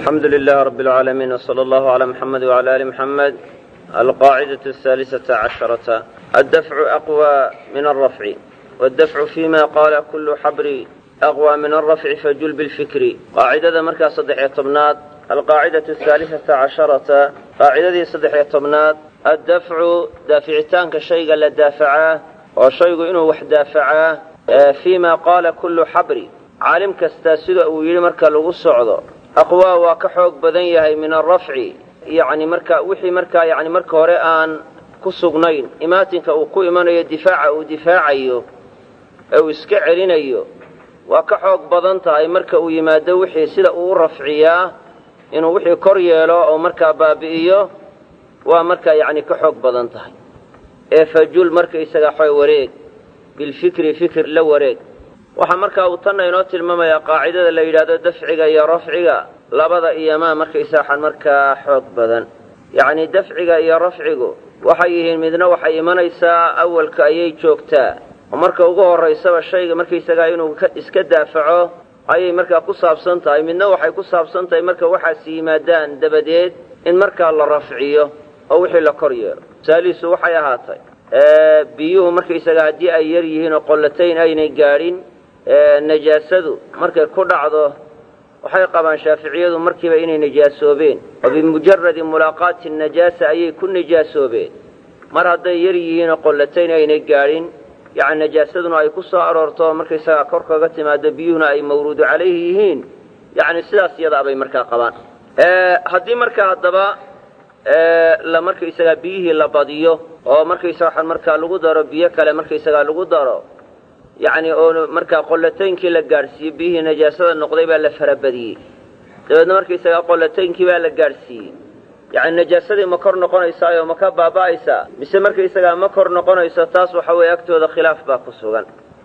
الحمد لله رب العالمين وصلى الله على محمد وعلى آل محمد القاعدة الثالثة عشرة الدفع أقوى من الرفع والدفع فيما قال كل حبر أقوى من الرفع فجل بالفكر قاعدة مركز صدح طبنات القاعدة الثالثة عشرة قاعدة صدح طبنات الدفع دافعتان كشيء لا دافعاه وشيء إنه وح دافعاه فيما قال كل حبر caalim kastaa sida uu yidhi marka lagu socdo aqwaa waa ka xoog badan yahay min alrafci yacni marka wixii markaa yacni marka hore aan ku sugnayn imaatinka uu ku imanayo difaaca uu difaacayo ee uu iska celinayo waa ka xoog badan tahay marka uu yimaado wixii sida uu u rafciyaa inuu wixii kor yeelo oo markaa baabi'iyo waa markaa yacni ka xoog badan tahay ee fajul markaysaga xo wareeg bilfikri fikir la wareeg waxaa markaa uu tanna inoo tilmaamayaa qaacidada la yidhaahdo dafciga iyo rafciga labada iyomaa markaysaxan markaa xoog badan yacnii dafciga iyo rafcigu waxay yihiin midna waxay imanaysaa awalka ayay joogtaa oo marka ugu horraysaba shayga markaysagaa inuu iska daafaco ayay markaa ku saabsan tahay midna waxay ku saabsan tahay marka waxaasi yimaadaan dabadeed in markaa la rafciyo oo wixii la kor yeelo tusaalihiisu waxay ahaatay biyuhu markaysagaa haddii ay yar yihiin oo qollatayn aynay gaadhin najaasadu markay ku dhacdo waxay qabaan shaaficiyadu markiiba inay najaasoobeen oo bimujaradi mulaaqaati najaasa ayay ku najaasoobeen mar hadday yar yihiinoo qollatayn aynay gaadhin yacni najaasaduna ay ku soo aroorto markaysagaa kor kaga timaado biyuhuna ay mawruudu calayhi yihiin yacni sidaas iyadaa bay markaa qabaan haddii markaa haddaba la markaysagaa biyihii la badiyo oo markaysaga markaa lagu daro biyo kale markaysagaa lagu daro yacni oo markaa qollataynkii la gaadhsiiyey biyihii najaasada noqday baa la farabadiyey dabeedna markaysagaa qollataynkii baa la gaadhsiiyey yacni najaasadii ma kor noqonaysaayo ma ka baaba'aysaa mise markaysagaa ma kor noqonayso taas waxa weeye agtooda khilaaf baa ku sugan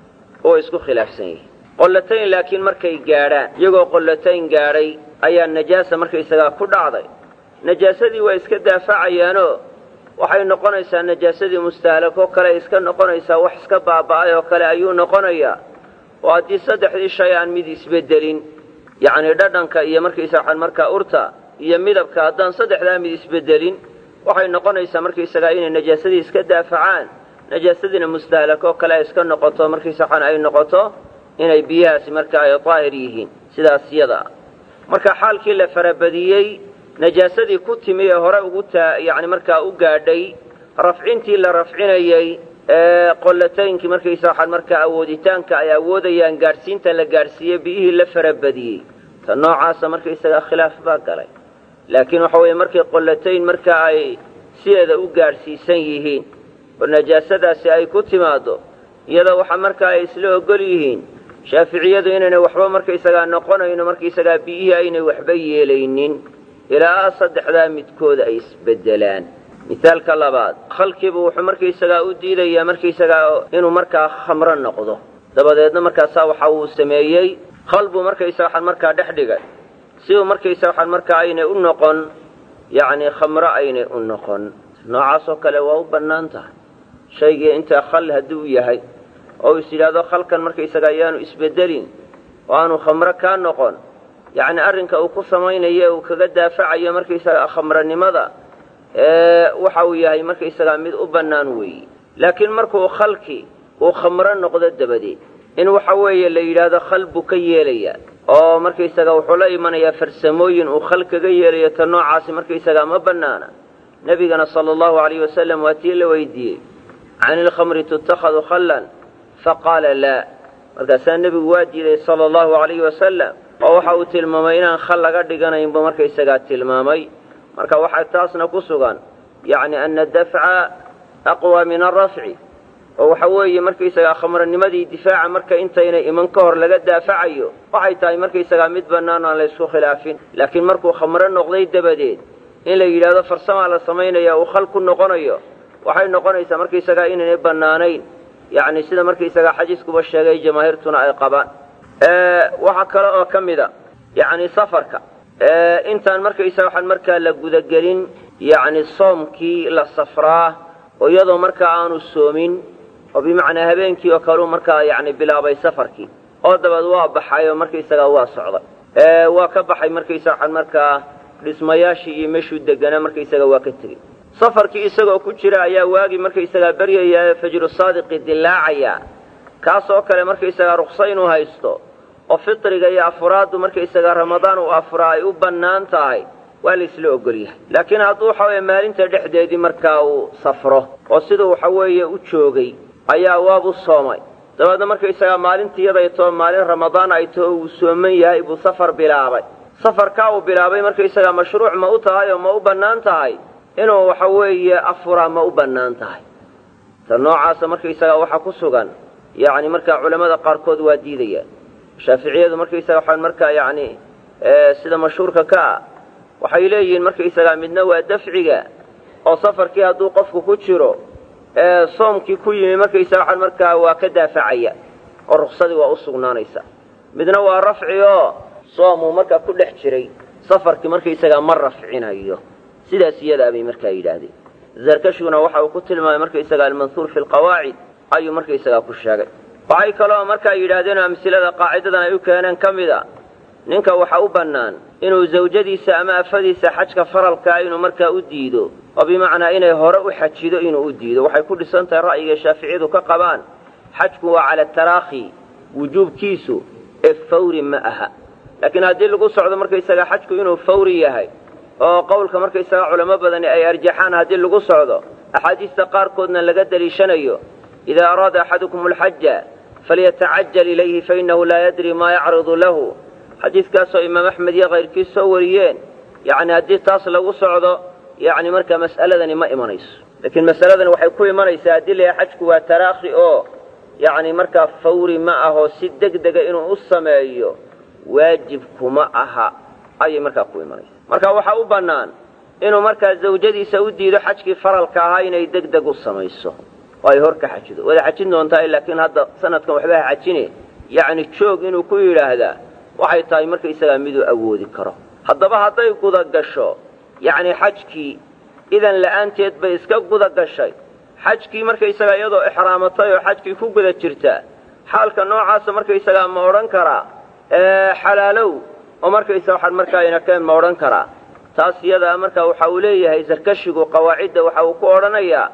oo isku khilaafsan yihin qollatayn laakiin markay gaadhaan iyagoo qollatayn gaadhay ayaa najaasa markaysagaa ku dhacday najaasadii waa iska daafacayaanoo waxay noqonaysaa najaasadii mustahalakoo kale iska noqonaysaa wax iska baaba'ay oo kale ayuu noqonayaa oo haddii saddexdii shay aan mid isbeddelin yacnii dhadhanka iyo markaysagaan markaa urta iyo midabka haddaan saddexdaa mid isbeddelin waxay noqonaysaa markaysagaa inay najaasadii iska daafacaan najaasadiina mustahalakoo kale iska noqoto markaysagaan ay noqoto inay biyahaasi marka ay daahir yihiin sidaas yada ah marka xaalkii la farabadiyey najaasadii ku timi ee hore ugu taa yacni markaa u gaadhay rafcintii la rafcinayey ee qollataynkii markaysa waxaan markaa awooditaanka ay awoodayaan gaadhsiinta la gaadhsiiyey biyihii la farabadiyey ta noocaasa markaysagaa khilaaf baa galay laakiin waxa weeye markay qollatayn marka ay sideeda u gaadhsiisan yihiin oo najaasadaasi ay ku timaaddo iyadoo waxa markaa ay isla ogol yihiin shaaficiyadu inaynay waxba markaysagaa noqonayno markaysagaa biyihii aynay waxba yeelaynin ilaa saddexdaa midkooda ay isbeddelaan mithaalka labaad khalkiibu wuxuu markaysagaa u diidayaa markaysagaa inuu markaa khamro noqdo dabadeedna markaasaa waxa uu sameeyey khal buu markaysa waxaan markaa dhex dhigay si uu markaysa waxaan markaa aynay u noqon yacnii khamro aynay u noqon noocaasoo kale waa u bannaan tahay shaygii intaa khal hadduu yahay oo is yidhaahdo khalkan markaysagaa ayaanu isbeddelin oo aanu khamro kaa noqon yacni arrinka uu ku samaynayo uu kaga daafacayo markaysagaa khamranimada waxa uu yahay markaysagaa mid u bannaan weeye laakiin markuu khalki uu khamro noqdo dabadeed in waxa weeye la yidhaahdo khal buu ka yeelayaa oo markaysagaa wuxuu la imanayaa farsamooyin uu khal kaga yeelayo ta noocaasi markaysagaa ma bannaana nebigana sala allahu alayh wasalam waa tii la weydiiyey can ilkhamri tutakhadu khallan faqaala laa markaasaa nebigu waa diiday sala allahu alayhi wasalam oo waxa uu tilmaamay inaan khal laga dhiganaynbu markaysagaa tilmaamay marka waxaa taasna ku sugan yacni ana dafca aqwa min alrafci oo waxa weeye markaysagaa khamranimadii difaaca marka intaynay iman ka hor laga daafacayo waxay tahay markaysagaa mid bannaan aan la ysku khilaafin laakiin markuu khamro noqday dabadeed in la yidhaahdo farsamaa la samaynaya uu khal ku noqonayo waxay noqonaysaa markaysagaa inaynay bannaanayn yacni sida markaysagaa xadiiskuba sheegay jamaahiirtuna ay qabaan waxaa kale oo ka mid a yacni safarka intaan markaysa waxaan markaa la gudagelin yacni soomkii la safraa oo iyadoo markaa aanu soomin oo bimacnaa habeenkii oo kaleu markaa yacni bilaabay safarkii oo dabeed waa baxay oo markaysagaa waa socday waa ka baxay markaysa waxaan markaa dhismayaashii iyo meeshuu deganaa markaysaga waa ka tegey safarkii isagoo ku jira ayaa waagii markaysagaa beryayaa fajru saadiqi dilaacaya kaasoo kale markaysagaa rukso inuu haysto oo fitriga iyo afuraaddu markaysagaa ramadaan uu afuraa ay u bannaan tahay waa la isla ogol yahay laakiin hadduu waxa weeye maalinta dhexdeedii markaa uu safro oo siduu waxa weeye u joogay ayaa waabu soomay dabeedna markaysagaa maalintii yaday too maalin ramadaan ay too uu sooman yahay buu safar bilaabay safarkaa uu bilaabay markaysagaa mashruuc ma u tahay oo ma u bannaan tahay inuu waxa weeye afuraa ma u bannaan tahay ta noocaasa markaysagaa waxaa ku sugan yacni markaa culammada qaarkood waa diidayaan shaaficiyadu markaysaga waxaan markaa yacni sida mashhuurka ka ah waxay leeyihiin markaysagaa midna waa dafciga oo safarkii hadduu qofku ku jiro soomkii ku yimi markaysaga waxaan markaa waa ka daafacaya oo ruksadii waa u sugnaanaysa midna waa rafci oo soomuu markaa ku dhex jiray safarkii markaysagaa ma rafcinayo sidaas iyadaa bay markaa yidhaahdeen zarkashiguna waxa uu ku tilmaamay markaysagaa almanhuur fi lqawaacid ayuu markaysagaa ku sheegay waxay kaloo markaa yidhaahdeen oo amsilada qaacidadan ay u keeneen ka mid a ninka waxa u bannaan inuu zawjadiisa ama afadiisa xajka faralkaa inuu markaa u diido oo bimacnaa inay hore u xajido inuu u diido waxay ku dhisan tahay ra'yiga shaaficiyadu ka qabaan xajku waa cala taraakhi wujuubkiisu ee fawri ma aha laakiin haddii lagu socdo markaysagaa xajku inuu fawri yahay oo qowlka markaysagaa culamo badani ay arjaxaan haddii lagu socdo axaadiista qaarkoodna laga deliishanayo idaa araada axadukum alxaja falyatacajal ilayhi fainahu laa yadri maa yacridu lahu xadiidkaasoo imaam axmed iyo kayrkiis soo wariyeen yacni haddii taas lagu socdo yacni markaa mas'aladani ma imanayso laakiin masaladani waxay ku imanaysaa haddii layahay xajku waa taraakhi oo yacni markaa fawri ma ahoo si deg dega inuu u sameeyo waajibkuma aha ayay markaa ku imanaysaa marka waxaa u bannaan inuu markaa zawjadiisa u diido xajkii faralka ahaa inay deg deg u samayso oo ay hor ka xajido wada xajin doontaa laakiin hadda sanadkan waxba ha xajine yacni joog inuu ku yidhaahdaa waxay tahay markaysagaa miduu awoodi karo haddaba hadday guda gasho yacni xajkii idan la'aanteed bay iska guda gashay xajkii markaysagaa iyadoo ixraamatay oo xajkii ku guda jirta xaalka noocaasa markaysagaa ma odhan karaa xalaalow oo markaysa waxaan markaa inakeen ma odhan karaa taas iyadaa marka waxa uu leeyahay sarkashigu qawaacidda waxa uu ku odhanayaa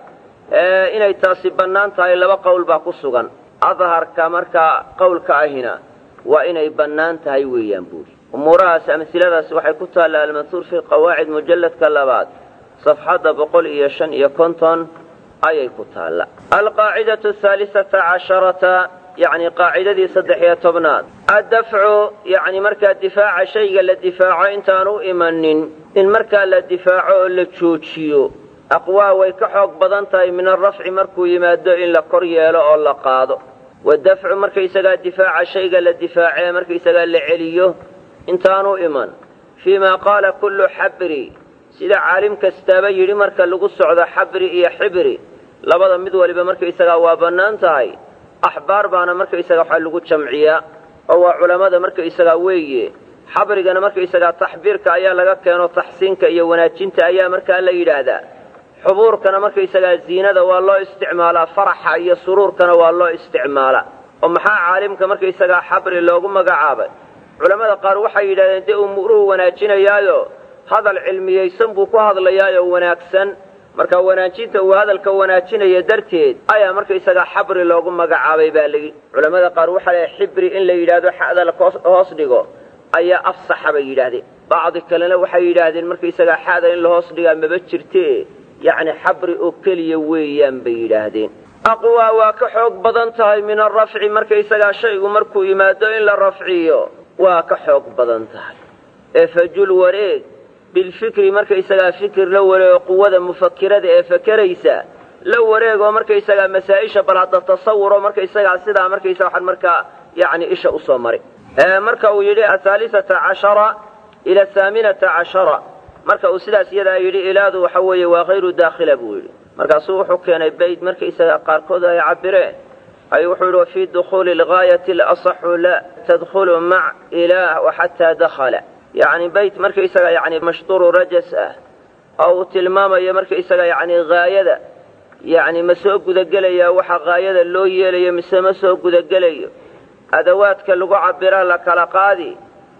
inay taasi bannaan tahay laba qowl baa ku sugan adharka markaa qowlka ahina waa inay bannaan tahay weeyaan buuri umuurahaas amsiladaasi waxay ku taallaa almanhuur fi qawaacid mujalladka labaad safxadda boqol iyo shan iyo konton ayay ku taalla alqaacidatu ahaalisata casharata yacni qaacidadii saddex iyo tobnaad addafcu yacni markaa difaaca shayga la difaaco intaan u imanin in markaa la difaaco oo la joojiyo aqwaa way ka xoog badan tahay min alrafci markuu yimaado in la kor yeelo oo la qaado wadafcu markaysagaa difaaca shayga la difaacee markaysagaa la celiyo intaanu iman fii maa qaala kullu xabri sida caalim kastaaba yidhi marka lagu socdo xabri iyo xibri labada mid waliba markaysagaa waa bannaan tahay axbaar baana markaysagaa waxaa lagu jamciyaa oo waa culammada markaysagaa weeye xabrigana markaysagaa taxbiirka ayaa laga keeno taxsiinka iyo wanaajinta ayaa markaa la yidhaahdaa xubuurkana markaysagaa ziinada waa loo isticmaalaa faraxa iyo suruurkana waa loo isticmaalaa oo maxaa caalimka markaysagaa xabri loogu magacaabay culammada qaar waxay yidhahdeen dee umuuruhu wanaajinayaayo hadal cilmiyaysan buu ku hadlayaayo wanaagsan marka wanaajinta uu hadalka wanaajinaya darteed ayaa markaysagaa xabri loogu magacaabay baa layidhi culammada qaar waxaa leehay xibri in la yidhaahdo xa'da la hoos dhigo ayaa afsaxa bay yidhaahdeen bacdi kalena waxay yidhaahdeen markaysagaa xa'da in la hoos dhigaa maba jirte yacni xabri oo keliya weeyaan bay yidhaahdeen aqwaa waa ka xoog badan tahay min alrafci markaysagaa shaygu markuu yimaado in la rafciyo waa ka xoog badan tahay ee fajul wareeg bilfikri markaysagaa fikir la wareego quwada mufakirada ee fakeraysa la wareegoo markaysagaa masaa-isha bal hadda tasawuro markaysagaa sidaa markaysa waxaan markaa yacni isha usoo maray marka uu yidhi athaalisata cashara ila athaaminata cashara marka uu sidaas iyadaa yidhi ilaadu waxa weeye waa hayru daakhila buu yidhi markaasuu wuxuu keenay bayd markaysagaa qaarkood ay cabireen ay wuxuu yidhi wafii dukhuuli algaayati alasaxu la tadkhulu mac ilaah waxataa dakhala yacni bayt markaysaga yacni mashtuuru rajas ah oo uu tilmaamayo markaysaga yacni haayada yacni ma soo gudagelayaa waxa haayada loo yeelayo mise ma soo gudagelayo adawaadka lagu cabiraa la kala qaadi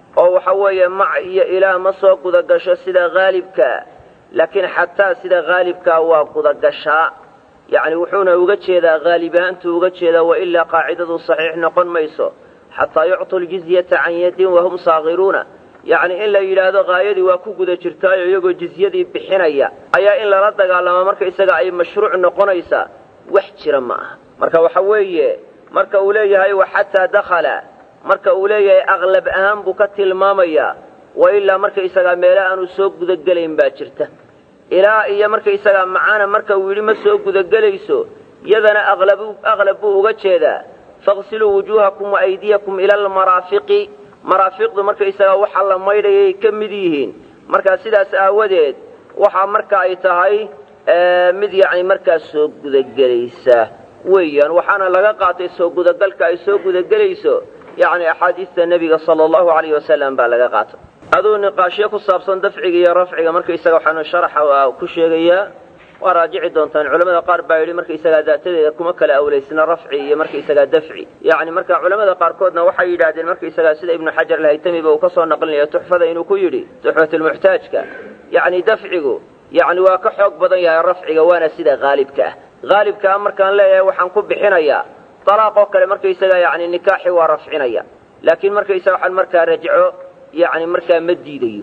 oo waxa weeye mac iyo ilaah ma soo gudagasho sida haalibkaa laakiin xataa sida haalibkaa waa gudagashaa yacni wuxuuna uga jeedaa haalibahaantuu uga jeedaa wa ilaa qaacidadu saxiix noqon mayso xataa yuctuu ljizyata can yadin wahum saakiruuna yacni in la yidhaahdo haayadii waa ku guda jirtaayo iyagoo jizyadii bixinaya ayaa in lala dagaalamaa marka isaga ay mashruuc noqonaysaa wax jira ma aha marka waxa weeye marka uu leeyahay wa xataa dakhala marka uu leeyahay aqlab ahaan buu ka tilmaamayaa wa ilaa marka isagaa meele aanu soo gudagelayn baa jirta ilaa iyo marka isagaa macaana marka uu yidhi ma soo gudagelayso yadana aqlab buu uga jeedaa faqsiluu wujuuhakum wa aydiyakum ila almaraafiqi maraafiqdu marka isagaa waxa la maydhayay ka mid yihiin markaa sidaas aawadeed waxaa marka ay tahay mid yacni markaa soo gudagelaysa weeyaan waxaana laga qaatay soo gudagalka ay soo gudagelayso yacni axaadiista nebiga sala allahu alayh wasalam baa laga qaatay aduu niqaashyo ku saabsan dafciga iyo rafciga markaisaga waxaanu sharaxa ku sheegayaa waa raajici doontaan culamada qaar baa yidhi markaisagaa daatadeeda kuma kala awlaysna rafci iyo markaisagaa dafci yacni marka culamada qaarkoodna waxay yidhaahdeen markaisagaa sida ibnu xajar alhaytamiba uu ka soo naqlinaya tuxfada inuu ku yidhi tuxfatulmuxtaajka yacni dafcigu yacni waa ka xoog badan yahay rafciga waana sida haalibka ah haalibka ah markaan leeyahay waxaan ku bixinayaa talaaqoo kale markaisaga yacni nikaaxi waa rafcinaya laakiin markaisaga waxaan markaa rajco yacni markaa ma diidayo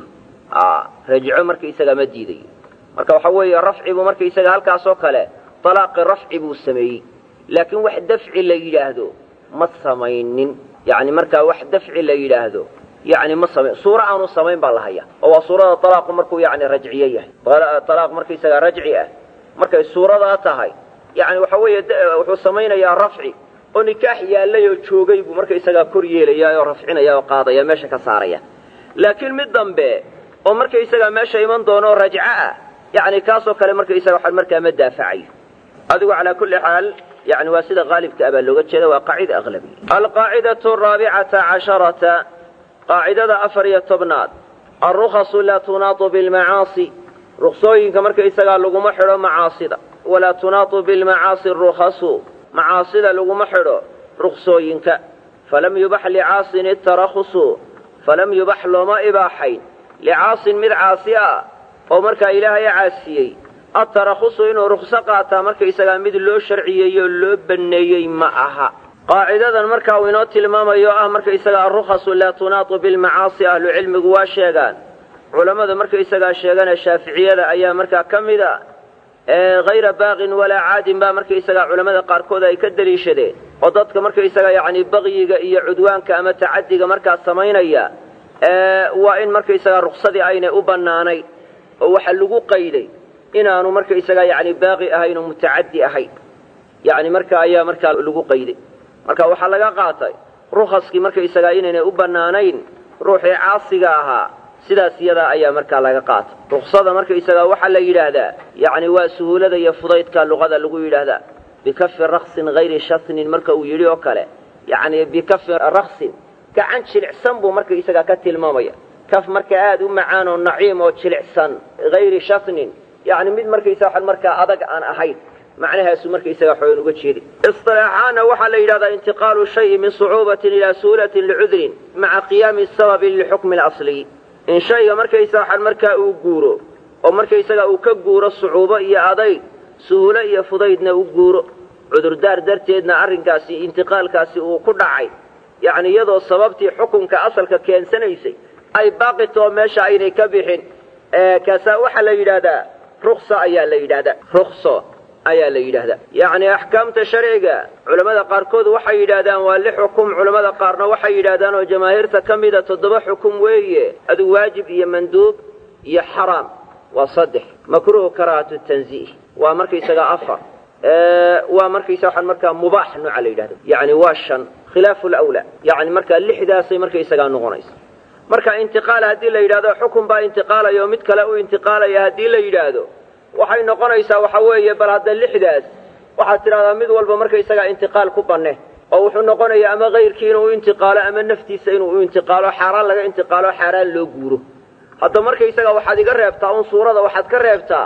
rajco markaisaga ma diidayo marka waxa weeye rafcibu markaisaga halkaasoo kale talaaqi rafci buu sameeyey laakiin wax dafci la yidhaahdo ma samaynin yacni markaa wax dafci la yidhaahdo yacni ma samayn suuro aanu samayn baa la haya oo waa suurada talaaqu markuu yacni rajciye yahay talaaq markaisaga rajci ah markay suuradaa tahay yacni waxa weeye wuxuu samaynayaa rafci oo nikaax yaallay oo joogay buu markaisagaa kor yeelayaa oo rafcinaya oo qaadaya meesha ka saaraya laakiin mid dambe oo markaisagaa meesha iman doono oo rajco ah yacni kaasoo kale markaisaga waxaan markaa ma daafacayo adigu calaa kulli xaal yani waa sida haalibka ah baa looga jeeda waa qaacida aqlabi alqaacidatu araabicata casharata qaacidada afar iyo tobnaad alrukhasu laa tunaatu bilmacaasi ruksooyinka markaisagaa laguma xidho macaasida walaa tunaatu bilmacaasi rukhasu macaasida laguma xidho ruksooyinka falam yubax licaasin itarahusu falam yubax looma ibaaxayn licaasin mid caasi ah oo markaa ilaahay caasiyey atarahusu inuu rukso qaataa markaisagaa mid loo sharciyeeyey oo loo banneeyey ma aha qaacidadan marka uu inoo tilmaamayo ah markaisagaa arukhasu laa tunaatu bilmacaasi ahlucilmigu waa sheegaan culammada markaisagaa sheegana shaaficiyada ayaa markaa ka mid a hayra baaqin walaa caadin baa markaisagaa culammada qaarkood ay ka deliishadeen oo dadka markaisaga yacni baqyiga iyo cudwaanka ama tacadiga markaa samaynaya waa in markaisagaa ruksadii aynay u bannaanayn oo waxaa lagu qayday inaanu markaisagaa yacni baaqi ahayn oo mutacaddi ahayn yacni marka ayaa markaa lagu qayday marka waxaa laga qaatay rukhaskii markaisagaa inaynay u bannaanayn ruuxii caasiga ahaa sidaas iyadaa ayaa markaa laga qaatay ruksada markaisagaa waxaa la yidhaahdaa yacni waa suhuulada iyo fudaydka luqada lagu yidhaahdaa bikafi raksin hayri shasnin marka uu yidhi oo kale yacni bikafi raksin gacan jilicsan buu markaisagaa ka tilmaamaya kaf marka aada u macaan oo naciim oo jilicsan hayri shasnin yacni mid markaysa waxan markaa adag aan ahayn macnahaasu markaysaga xoogan uga jeedi isilaaxaana waxaa la yidhahdaa intiqaalu shayi min sucuubatin ilaa suhulatin licudrin maca qiyaami sababi lixukmi اlasliy in shayga markaysa waxan markaa uu guuro oo markaysaga uu ka guuro sucuubo iyo adayg suhulo iyo fudaydna u guuro cudurdaar darteedna arrinkaasi intiqaalkaasi uu ku dhacay yacni iyadoo sababtii xukunka asalka keensanaysay ay baaqitoo meesha aynay ka bixin kaasaa waxaa la yidhaahdaa ruksa ayaa la yidhahdaa rukso ayaa la yidhaahdaa yacni axkaamta sharciga culammada qaarkood waxay yidhaahdaan waa lix xukum culammada qaarna waxay yidhaahdaan oo jamaahiirta ka mida toddoba xukum weeye adu waajib iyo manduub iyo xaraam waa saddex makruuhu karaahatu tanziih waa markaysaga afar waa markaysa waxaan markaa mubaax nooca la yidhahdo yacni waa shan khilaafu lawlaa yacni markaa lixdaasay markaysagaa noqonaysa marka intiqaal haddii la yidhahdo xukun baa intiqaalaya oo mid kale u intiqaalaya haddii la yidhaahdo waxay noqonaysaa waxa weeye bal hadda lixdaas waxaad tidhahdaa mid walba markaysagaa intiqaal ku banne oo wuxuu noqonayaa ama kayrkii inuu u intiqaalo ama naftiisa inuu u intiqaalo xaaraan laga intiqaalo xaaraan loo guuro hadda markaysaga waxaad iga reebtaa un suurada waxaad ka reebtaa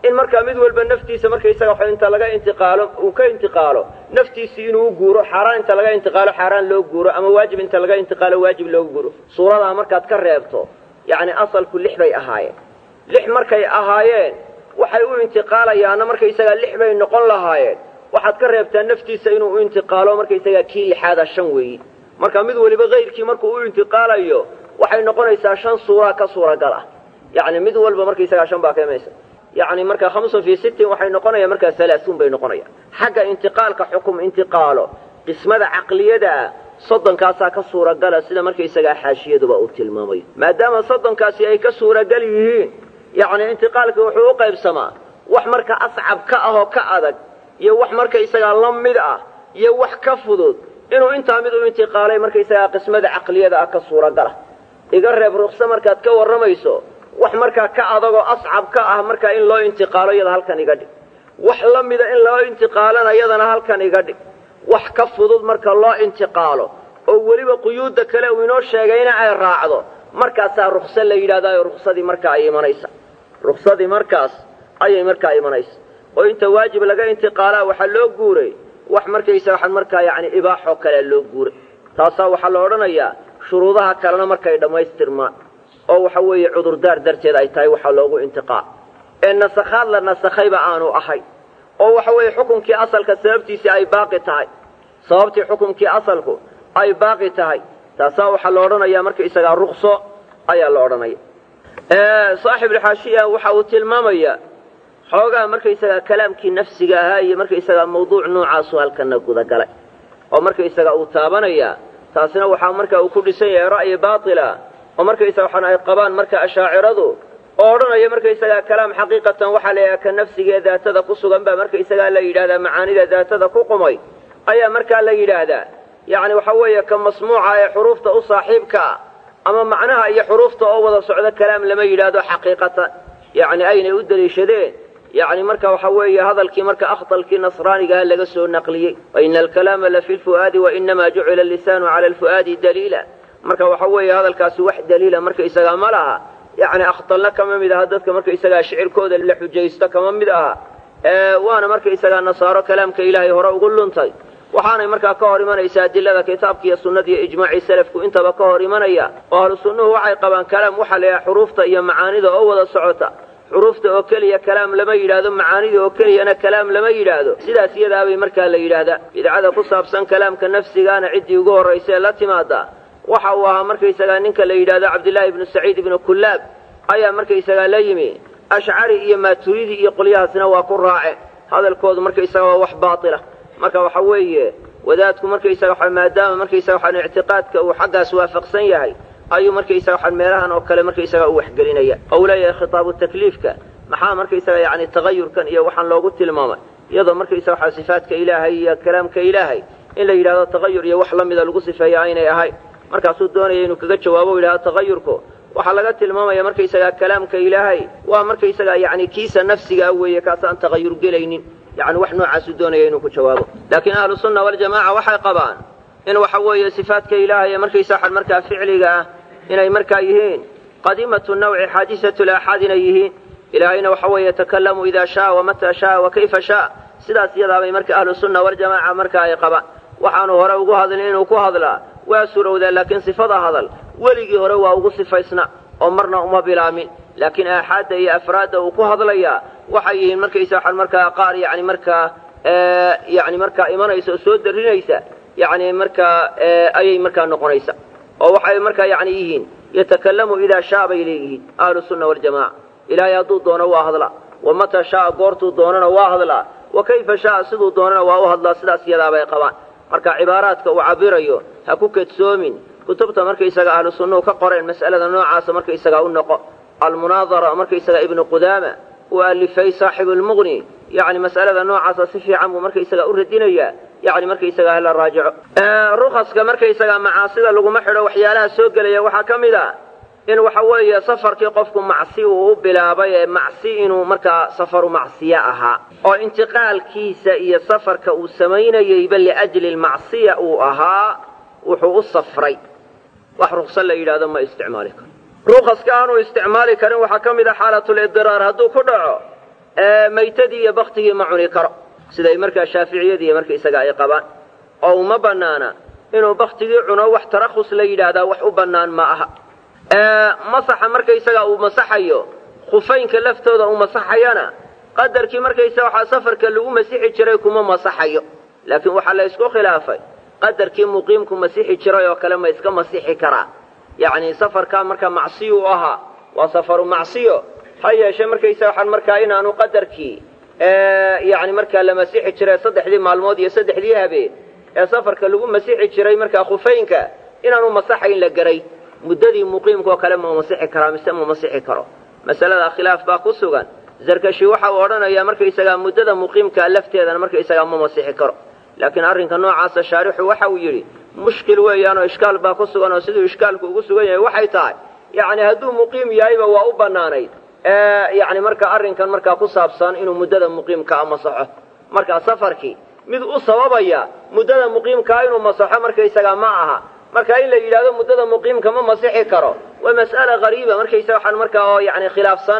in markaa mid walba naftiisa markaysaga wax inta laga intiqaalo uu ka intiqaalo naftiisii inuu u guuro xaaraan inta laga intiqaalo xaaraan loo guuro ama waajib inta laga intiqaalo waajib loo guuro suuradaa markaad ka reebto yacni asalku lix bay ahaayeen lix markay ahaayeen waxay u intiqaalayaanna markaysagaa lix bay noqon lahaayeen waxaad ka reebtaa naftiisa inuu u intiqaalo markaysagaa kii lixaada shan weeyi marka mid waliba kayrkii markuu u intiqaalayo waxay noqonaysaa shan suuraa ka suuragal ah yacni mid walba markaysagaa shan baa ka imaysa yacni marka khamsun fii sittin waxay noqonayaan markaa halaasuun bay noqonayaan xagga intiqaalka xukum intiqaalo qismada caqliyada ah soddonkaasaa ka suuragala sida markaysagaa xaashiyaduba uu tilmaamayo maadaama soddonkaasi ay ka suuragal yihiin yacni intiqaalka wuxuu u qaybsamaa wax marka ascab ka ah oo ka adag iyo wax markaysagaa la mid ah iyo wax ka fudud inuu intaa mid u intiqaalay markaysagaa qismada caqliyada ah ka suuragala iga reeb rukso markaad ka warramayso wax markaa ka adagoo ascab ka ah markaa in loo intiqaalo iyada halkan iga dhig wax la mida in loo intiqaalana iyadana halkan iga dhig wax ka fudud marka loo intiqaalo oo weliba quyuudda kale uu inoo sheegayna ay raacdo markaasaa rukso la yidhahdaayo ruksadii markaa ay imanaysa ruksadii markaas ayay markaa imanaysa oo inta waajib laga intiqaalaa waxaa loo guuray wax markaysa waxaan markaa yacni ibaaxoo kalea loo guuray taasaa waxaa la odhanayaa shuruudaha kalena markay dhammaystirmaan oo waxa weeye cudurdaar darteed ay tahay waxaa loogu intiqaal ee nasakhaad la nasakhayba aanu ahay oo waxa weeye xukunkii asalka sababtiisii ay baaqi tahay sababtii xukunkii asalku ay baaqi tahay taasaa waxaa la odhanayaa markaysagaa rukso ayaa la odhanaya saaxibulxaashiya waxa uu tilmaamayaa xoogaa markaysagaa kalaamkii nafsiga ahaa iyo markaysagaa mawduuc noocaasu halkana gudagalay oo markaysaga uu taabanayaa taasina waxaa marka uu ku dhisan yahay ra'yi baatila oo markaysaga waxaan ay qabaan marka ashaaciradu oo odhanaya markaysagaa kalaam xaqiiqatan waxaa la yidhaha ka nafsigee daatada ku sugan baa markaysagaa la yidhahdaa macaanida daatada ku qumay ayaa markaa la yidhaahdaa yacni waxa weeye ka masmuuca ee xuruufta u saaxiibka ah ama macnaha iyo xuruufta oo wada socdo kalaam lama yidhaahdo xaqiiqatan yacni aynay u deliishadeen yacni marka waxa weeye hadalkii marka akhdalkii nasraanigaha laga soo naqliyey waina alkalaama la fi lfu'aadi wainamaa jucila allisaanu cala alfu'aadi daliila marka waxa weeye hadalkaasi wax daliila markaysagaa ma laha yacni akhdalna kama mid aha dadka markaysagaa shicirkooda la xujaysto kama mid aha waana markaysagaa nasaaro kalaamka ilaahay hore ugu luntay waxaanay markaa ka hor imanaysaa adilada kitaabka iyo sunnada iyo ijmaacii salafku intaba ka hor imanaya oo ahlu sunnuhu waxay qabaan kalaam waxaa la yidhaha xuruufta iyo macaanida oo wada socota xuruufta oo keliya kalaam lama yidhaahdo macaanida oo keliyana kalaam lama yidhaahdo sidaas iyadaabay markaa la yidhaahdaa bidcada ku saabsan kalaamka nafsigaana ciddii ugu horraysee la timaada waxa uu ahaa markaysagaa ninka la yidhaahdo cabdillaahi ibnu saciid ibnu kullaab ayaa markaysagaa la yimi ashcari iyo maaturidi iyo qolyahaasna waa ku raace hadalkoodu markaysaga waa wax baatila marka waxa weeye wadaadku markaysaga maadaama markaysaga waxaan ictiqaadka uu xaggaas waafaqsan yahay ayuu markaysaga waxaan meelahan oo kale markaysaga u waxgelinaya oo uu leeyahay khitaabu takliifka maxaa markaysaga yacni tagayurkan iyo waxaan loogu tilmaamay iyadoo markaysaga waxaa sifaadka ilaahay iyo kalaamka ilaahay in la yidhahdo tagayur iyo wax la mida lagu sifeeya aynay ahayn markaasuu doonaya inuu kaga jawaabo u yidhahdo tagayurku waxaa laga tilmaamaya markaysagaa kalaamka ilaahay waa markaysagaa yacni kiisa nafsigaa weeye kaasaan tagayur gelaynin yacni wax noocaasuu doonaya inuu ku jawaabo laakiin ahlu sunna waljamaaca waxay qabaan in waxa weeye sifaadka ilaahay ee markaysa waxaan markaa ficliga ah inay markaa yihiin qadiimatu nawci xaadisatu laaxaad inay yihiin ilaahayna waxa weeye yatakalamu idaa shaa wamataa shaa wa kayfa shaa sidaas iyadaabay marka ahlu sunna waljamaaca marka ay qabaan waxaanu hore ugu hadlin inuu ku hadlaa waa surowdaa laakiin sifada hadal weligii hore waa ugu sifaysna oo marna uma bilaamin laakiin aaxaadda iyo afraadda uu ku hadlayaa waxay yihiin markaysa waxaan markaa qaar yani markaa yani markaa imanaysa oo soo darinaysa yani markaa ayay markaa noqonaysa oo waxay markaa yani yihiin yatakalamu idaa shaa bay leeyihiin ahlu sunna waljamaca ilaahay hadduu doono waa hadlaa wa mataa shaaa goortuu doonana waa hadlaa wa kayfa shaaa siduu doonana waa u hadlaa sidaas iyadaabay qabaan marka cibaaraadka uu cabirayo ha ku kadsoomin kutubta markaysaga ahlu sunnuhu ka qoreen mas'alada noocaasa markaysagaa u noqo almunaadara markaysaga ibnu qudaama uu alifay saaxibu lmuqni yani mas'alada noocaasa si fiican buu markaysaga u radinayaa yani markaysaga hala raajico rukaska markaysaga macaasida laguma xidho waxyaalaha soo gelaya waxaa ka mid a in waxa weeye safarkii qofku macsi uu u bilaabay ee macsi inuu markaa safaru macsiye ahaa oo intiqaalkiisa iyo safarka uu samaynayeyba liajli lmacsiya uu ahaa wuxuu u safray wax rukso la yidhahdo ma isticmaali karo rukaska aanu isticmaali karin waxaa ka mid a xaalatulidiraar hadduu ku dhaco maytadii iyo baktigii ma cuni karo siday markaa shaaficiyadii markaisaga ay qabaan oo uma bannaana inuu baktigii cuno wax tarakhus la yidhaahdaa wax u bannaan ma aha masaxa markaysaga uu masaxayo khufaynka laftooda uu masaxayana qadarkii markaysa waxaa safarka lagu masixi jiray kuma masaxayo laakiin waxaa la ysku khilaafay qadarkii muqiimku masixi jiray oo kale ma iska masixi karaa yacni safarkaa marka macsiyu u ahaa waa safaru macsiyo ha yeeshe markaysa waxaan markaa inaanu qadarkii yani markaa la masixi jiray saddexdii maalmood iyo saddexdii habeen ee safarka lagu masixi jiray markaa khufaynka inaanu masaxayn la garay muddadii muqiimkaoo kale ma masixi karaa mise ma masixi karo masalada khilaaf baa ku sugan zarkashi waxa uu odhanayaa markaysagaa muddada muqiimkaa lafteedana markaysagaa ma masixi karo laakiin arrinka noocaasa shaarixu waxa uu yidhi mushkil weeyaanoo ishkaal baa ku sugan oo siduu ishkaalku ugu sugan yahay waxay tahay yacni hadduu muqiim yahayba waa u bannaanayd yani marka arrinkan markaa ku saabsan inuu muddada muqiimkaa masaxo markaa safarkii mid u sababaya muddada muqiimkaa inuu masaxo markaysagaa ma aha marka in la yidhahdo muddada muqiimka ma masixi karo waa mas'ala hariiba markaysa waxaan markaa oo yani khilaafsan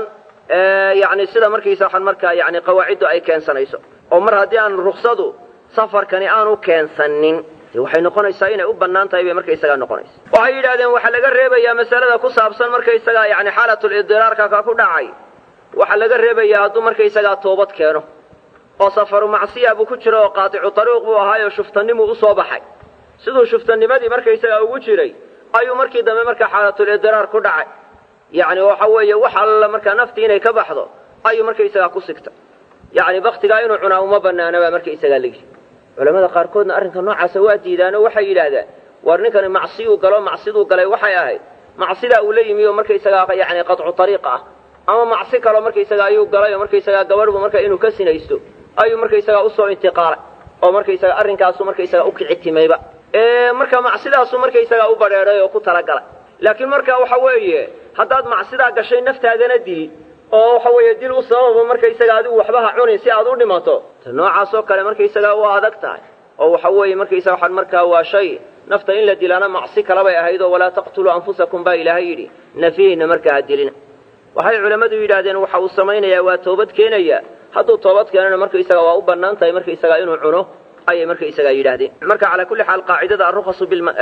yani sida markaysa waxaan markaa yani qawaaciddu ay keensanayso oo mar haddii aan ruksadu safarkani aanu keensanin de waxay noqonaysaa inay u bannaan tahay bay markaysagaa noqonaysa waxay yidhahdeen waxaa laga reebayaa masalada ku saabsan markaysagaa yani xaalatulidiraarka ka ku dhacay waxaa laga reebayaa hadduu markaysagaa toobad keeno oo safaru macsiya buu ku jiro oo qaaticu tariiq buu ahaayoo shuftanimuu usoo baxay siduu shuftanimadii markaysagaa ugu jiray ayuu markii dambe markaa xaalatulidiraar ku dhacay yacni waxa weeye wax alla markaa naftii inay ka baxdo ayuu markaysagaa ku sigtay yacni baktigaa inuu cunaa uma bannaana baa markaysagaa legi culamada qaarkoodna arrinka noocaasa waa diidaanoo waxay yidhaahdaan war ninkani macsiyuu galo macsiduu galay waxay ahayd macsidaa uu la yimi oo markaysagaa yani qaطcu ariiq ah ama macsi kaloo markaysagaa ayuu galay oo markaysagaa gabadhbu marka inuu ka sinaysto ayuu markaysagaa usoo intiqaalay oo markaysaga arrinkaasu markaysagaa u kicitimayba marka macsidaasu markaysagaa u badheedhay oo ku talagalay laakiin marka waxa weeye haddaad macsidaa gashay naftaadana dil oo waxa weeye dil u sababa markaysaga adigu waxba ha cunin si aad u dhimato ta noocaasoo kale markaysagaa waa adag tahay oo waxa weeye markaysaga waxaan markaa waa shay nafta in la dilaana macsi kalabay ahayd oo walaa taqtuluu anfusakum baa ilaahay yidhi nafyihiinna markaa ha dilina waxay culammadu yidhaahdeen waxa uu samaynayaa waa toobad keenaya hadduu toobad keenana markaysaga waa u bannaan tahay markaysagaa inuu cuno ayay markaysagaa yidhaahdeen marka calaa kulli xaal qaacidada arukhasu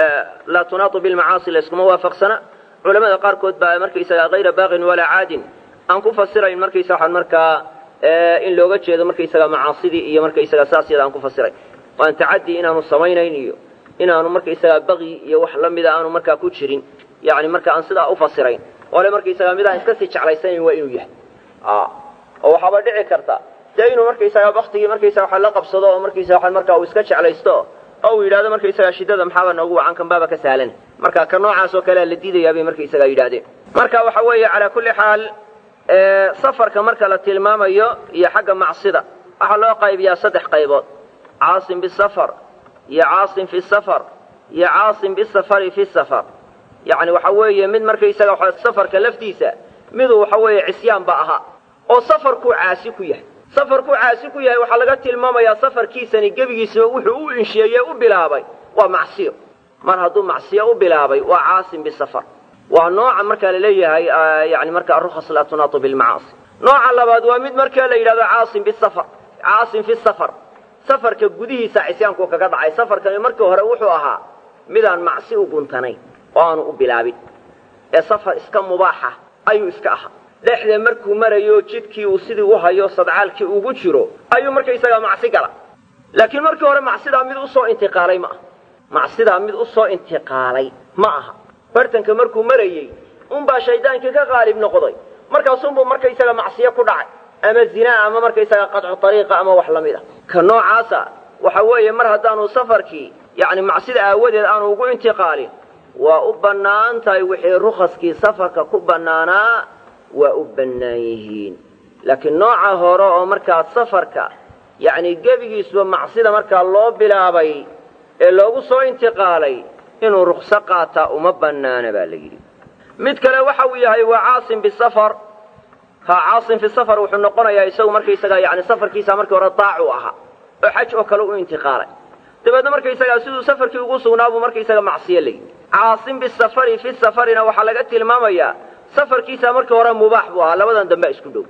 laa tunaatu bilmacaasi layskuma waafaqsana culamada qaarkood baa markaysagaa hayra baaqin walaa caadin aan ku fasirayn markaysa waxaan markaa in looga jeedo markaysagaa macaasidii iyo markaysagaa saas yada aan ku fasiray oo aan tacaddi inaanu samaynayn iyo inaanu markaysagaa baqyi iyo wax la mida aanu markaa ku jirin yani marka aan sidaa u fasirayn ole markaysagaa midaan iska sii jeclaysanayn waa inuu yahay oo waxaaba dhici karta dee inuu markaysagaa baktigii markaysaga waxa la qabsado oo markaysa waxaan markaa uu iska jeclaysto oo uu yidhahdo markaysagaa shiddada maxaaba noogu wacan kan baaba ka sahlan marka ka noocaas oo kalea la diidayaa bay markaysagaa yidhahdeen marka waxa weeye calaa kulli xaal safarka marka la tilmaamayo iyo xagga macsida waxaa loo qaybiyaa saddex qaybood caasim bisafar iyo caasim fi safar iyo caasim bisafari fi safar yacni waxa weeye mid markaysaga safarka laftiisa miduu waxa weeye cisyaan ba ahaa oo safarkuu caasi ku yahay safarkuu caasi ku yahay waxaa laga tilmaamayaa safarkiisani gebigiisaba wuxuu u insheeye u bilaabay waa macsiyo mar hadduu macsiyo u bilaabay waa caasim bisafar waa nooca markaa laleeyahay yani marka arukhas laa tunaatu bilmacaasi nooca labaad waa mid markaa la yidhahdo caasim bisafar caasim fi safar safarka gudihiisa cisyaanku kaga dhacay safarkani markii hore wuxuu ahaa midaan macsi u guntanayn oo aanu u bilaabin ee safar iska mubaaxa ayuu iska ahaa dhexda markuu marayo jidkii uu sidii u hayo sadcaalkii ugu jiro ayuu markaysagaa macsi gala laakiin markii hore macsidaa mid usoo intiqaalay ma aha macsidaa mid usoo intiqaalay ma aha bartanka markuu marayey unbaa shaydaankii ka qaalib noqday markaasunbuu markaysaga macsiyo ku dhacay ama zinaa ama markaysaga qadcu ariiqa ama wax la mid a ka noocaasa waxa weeye mar haddaanu safarkii yacni macsida aawadeed aanu ugu intiqaalin waa u bannaan tahay wixii rukhaskii safarka ku bannaanaa waa u bannaan yihiin laakiin nooca hore oo markaa safarka yacni gebigiisuba macsida markaa loo bilaabay ee loogu soo intiqaalay inuu rukso qaataa uma bannaana baa la yidhi mid kale waxa uu yahay waa caasim bisafar ha caasim fi safar wuxuu noqonayaa isagu markaysagaa yani safarkiisa markii hore daacu ahaa oo xaj oo kale u intiqaalay dabeedna markaysagaa siduu safarkii ugu sugnaabuu markaysaga macsiyo la yidhi caasim bisafari fi safarina waxaa laga tilmaamayaa safarkiisa markii hore mubaax buu ahaa labadan dambe isku dhow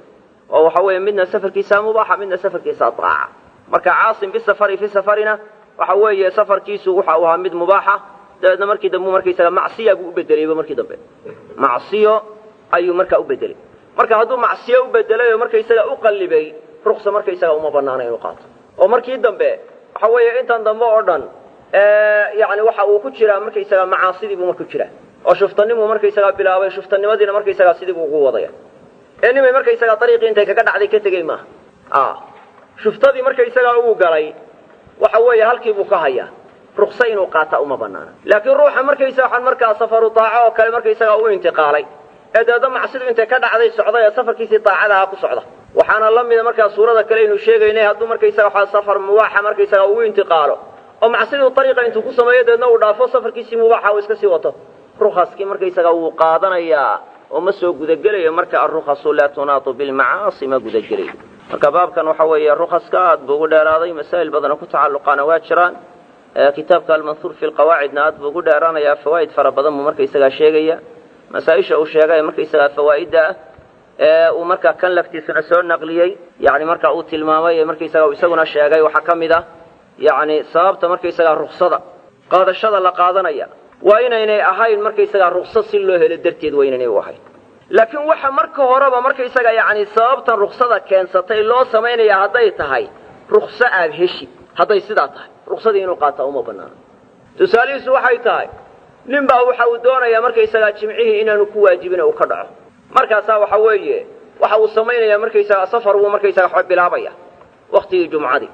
oo waxa weeye midna safarkiisaa mubaaxa midna safarkiisaa daaca marka caasim bisafari fi safarina waxa weeye safarkiisu waxa uu ahaa mid mubaaxa dabeedna markii dambe markaysaga macsiya buu u bedelayba markii dambe macsiyo ayuu markaa u bedelay marka hadduu macsiyo u bedelay oo markaysaga u qallibay ruksa markaysaga uma banaana inuu qaato oo markii dambe waxa weeye intan dambe oo dhan yani waxa uu ku jiraa markaysaga macaasidii buu marku jiraa oo shuftanimuu markaysagaa bilaabay shuftanimadiina markaysagaa sidii buu ugu wadaya ee nimay markaysagaa dariiqii intay kaga dhacday ka tegey maaha a shuftadii markaysagaa uu galay waxa weeye halkii buu ka hayaa ruksa inuu qaata uma banaana laakiin ruuxa markaysa waxaan markaa safaru daaco oo kale markaysagaa u intiqaalay ee dabeedna macsidu intay ka dhacday socday ee safarkiisii daacadaha ku socda waxaana la mida markaa suurada kale aynu sheegaynay hadduu markaysaga waxaa safar mubaaxa markaysaga ugu intiqaalo oo macsiduu ariiqa intuu ku sameeyo dabeedna uu dhaafo safarkiisii mubaaxa uu iska sii wato rukaskii markaysaga wuu qaadanayaa oo ma soo gudagelayo marka arukasu laa tunaatu bilmacaasi ma gudagelayo marka baabkan waxa weeye rukaska aad buu ugu dheeraaday masaa'il badana ku tacalluqaana waa jiraan kitaabka almanhuur fi lqawaacidna aad buu ugu dheeraanayaa fawaa'id fara badan buu markaysagaa sheegaya masaa-isha uu sheegay markaysagaa fawaa'idda ah ee uu markaa kan laftiisuna soo naqliyey yani marka uu tilmaamay ee markaysaga isaguna sheegay waxaa ka mid ah yani sababta markaysagaa ruksada qaadashada la qaadanaya waa inaynay ahayn markaysagaa rukso si loo helo darteed waa inaynay u ahayn laakiin waxa marka horeba markaysaga yani sababtan ruksada keensatay loo samaynaya hadday tahay rukso aad heshid hadday sidaa tahay ruksadii inuu qaataa uma banaano tusaalihiisu waxay tahay nin baa waxa uu doonayaa markaysagaa jimcihii inaanu ku waajibin uu ka dhaco markaasaa waxa weeye waxa uu samaynayaa markaysagaa safar buu markaysaga waxba bilaabaya waktigii jumcadii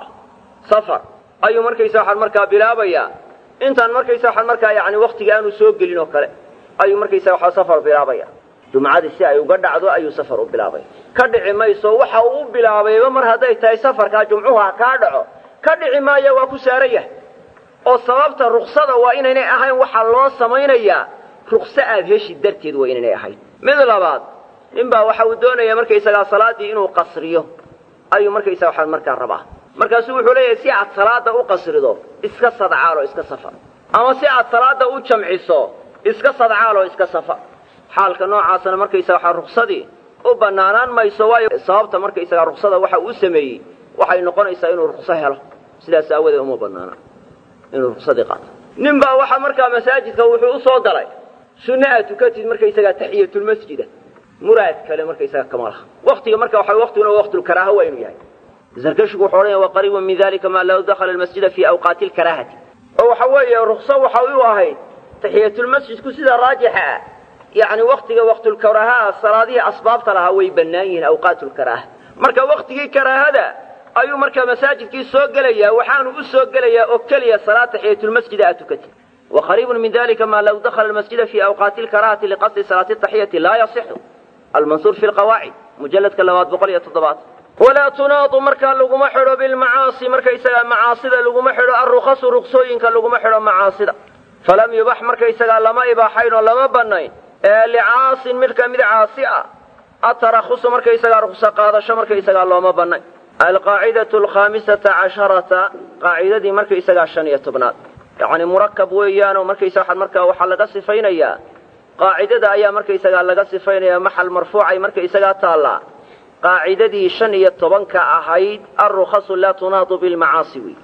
safar ayuu markaysa waxaan markaa bilaabayaa intaan markaysa waxaan markaa yani waktiga aanu soo gelin oo kale ayuu markaysa waxa safar bilaabaya jumcadii si ay uga dhacdo ayuu safar u bilaabaya ka dhici mayso waxa uu u bilaabayba mar hadday tahay safarkaa jumcuhu ha kaa dhaco ka dhici maayo waa ku saaran yahay oo sababta ruksada waa inaynay ahayn waxaa loo samaynayaa rukso aad heshi darteed waa inaynay ahayn mid labaad nin baa waxa uu doonaya markaysagaa salaadii inuu qasriyo ayuu markaysa waxaan markaa rabaa markaasuu wuxuu leeyahay si aad salaada u qasrido iska sadcaal oo iska safar ama si aad salaada u jamciso iska sadcaal oo iska safar xaalka noocaasna markaysa waxaa ruksadii u banaanaan mayso waayo sababta markaysagaa ruksada waxa uu sameeyey waxay noqonaysaa inuu rukso helo sidaas aawadeed uma banaana inuu ruksadii qaato nin baa waxaa markaa masaajidka wuxuu usoo galay sunna aad tukatid markaysagaa taxiyatulmasjida muraad kale markaysaga kama laha waktiga marka waxa waktiguna waqtulkaraaha waa inuu yahay zarkashigu wuxuu odhanaya wa qariibun min dalika maa law dakhala almasjida fii awqaati alkaraahati oo waxa weeye rukso waxa u ahayd taxiyatulmasjidku sida raajixa ah yacni waktiga waqtulkaraaha salaadihii asbaabta lahaa way bannaan yihiin awqaatlkaraaha marka waktigii karaahada ayuu markaa masaajidkii soo gelayaa waxaanu u soo gelayaa oo keliya salaad taxiyatulmasjida aad tukatid wa qariibun min dalika maa law dakhala almasjida fii awqaati alkaraahati liqasdi salaati taxiyati laa yasixu almansuur fi lqawaacid mujalladka labaad boqol iyo toddobaad walaa tunaadu markaa laguma xidho bilmacaasi markaysagaa macaasida laguma xidho alrukasu ruksooyinka laguma xidho macaasida falam yubax markaysagaa lama ibaaxayn oo lama bannayn ee licaasin midka mid caasi ah atarahusu markaysagaa rukso qaadasho markaysagaa looma bannayn alqaacidatu alkhaamisata casharata qaacidadii markaysagaa shan iyo tobnaad yacni murakab weeyaanoo markaysa waxaa markaa waxaa laga sifaynayaa qaacidada ayaa markaysagaa laga sifaynayaa maxal marfuucay markaysagaa taallaa qaacidadii shan iyo tobanka ahayd alrukasu laa tunaadu bilmacaasi wey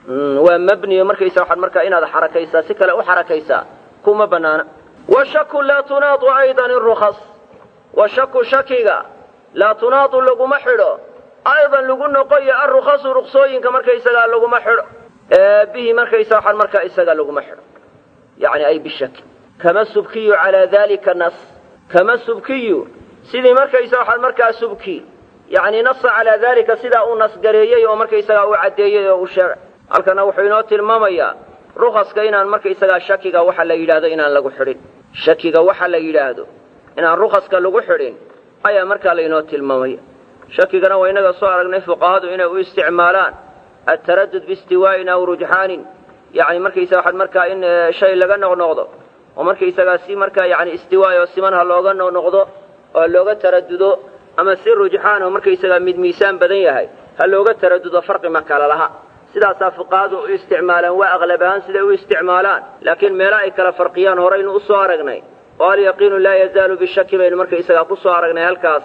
waa mabniyo markaysa waxaad markaa inaad xarakaysaa si kale u xarakaysaa kuma banaana washaku laa tunaadu aydan irukas washaku shakiga laa tunaadu laguma xidho aydan lagu noqoyo alrukasu ruksooyinka markaysagaa laguma xidho bihi markaysa waxaan markaa isaga laguma xidho yani ay bishaki kama subkiyu calaa dalika nas kama subkiyu sidii markaysa waxaad markaa subki yani nasa calaa dalika sidaa uu nasgareeyey oo markaysagaa uu caddeeyey oo uu sheegay halkana wuxuu inoo tilmaamayaa rukaska inaan markaysagaa shakiga waxa la yidhaahdo inaan lagu xidhin shakiga waxa la yidhaahdo inaan rukaska lagu xidhin ayaa markaa laynoo tilmaamaya shakigana waa inaga soo aragnay fuqahadu inay u isticmaalaan ataradud biistiwaa'in aw rujxaanin yani markaysa waxaad markaa in shay laga noqnoqdo oo markaysagaa si markaa yani istiwaay oo siman ha looga noqnoqdo oo ha looga taradudo ama si rujxaan oo markaysagaa mid miisaan badan yahay ha looga taradudo farqi ma kala laha sidaasaa fuqahadu u isticmaalaan waa aqlab ahaan siday u isticmaalaan laakiin meelo ay kala farqiyaan horaynu u soo aragnay oo alyaqiinu laa yazaalu bishaki baynu markaysagaa ku soo aragnay halkaas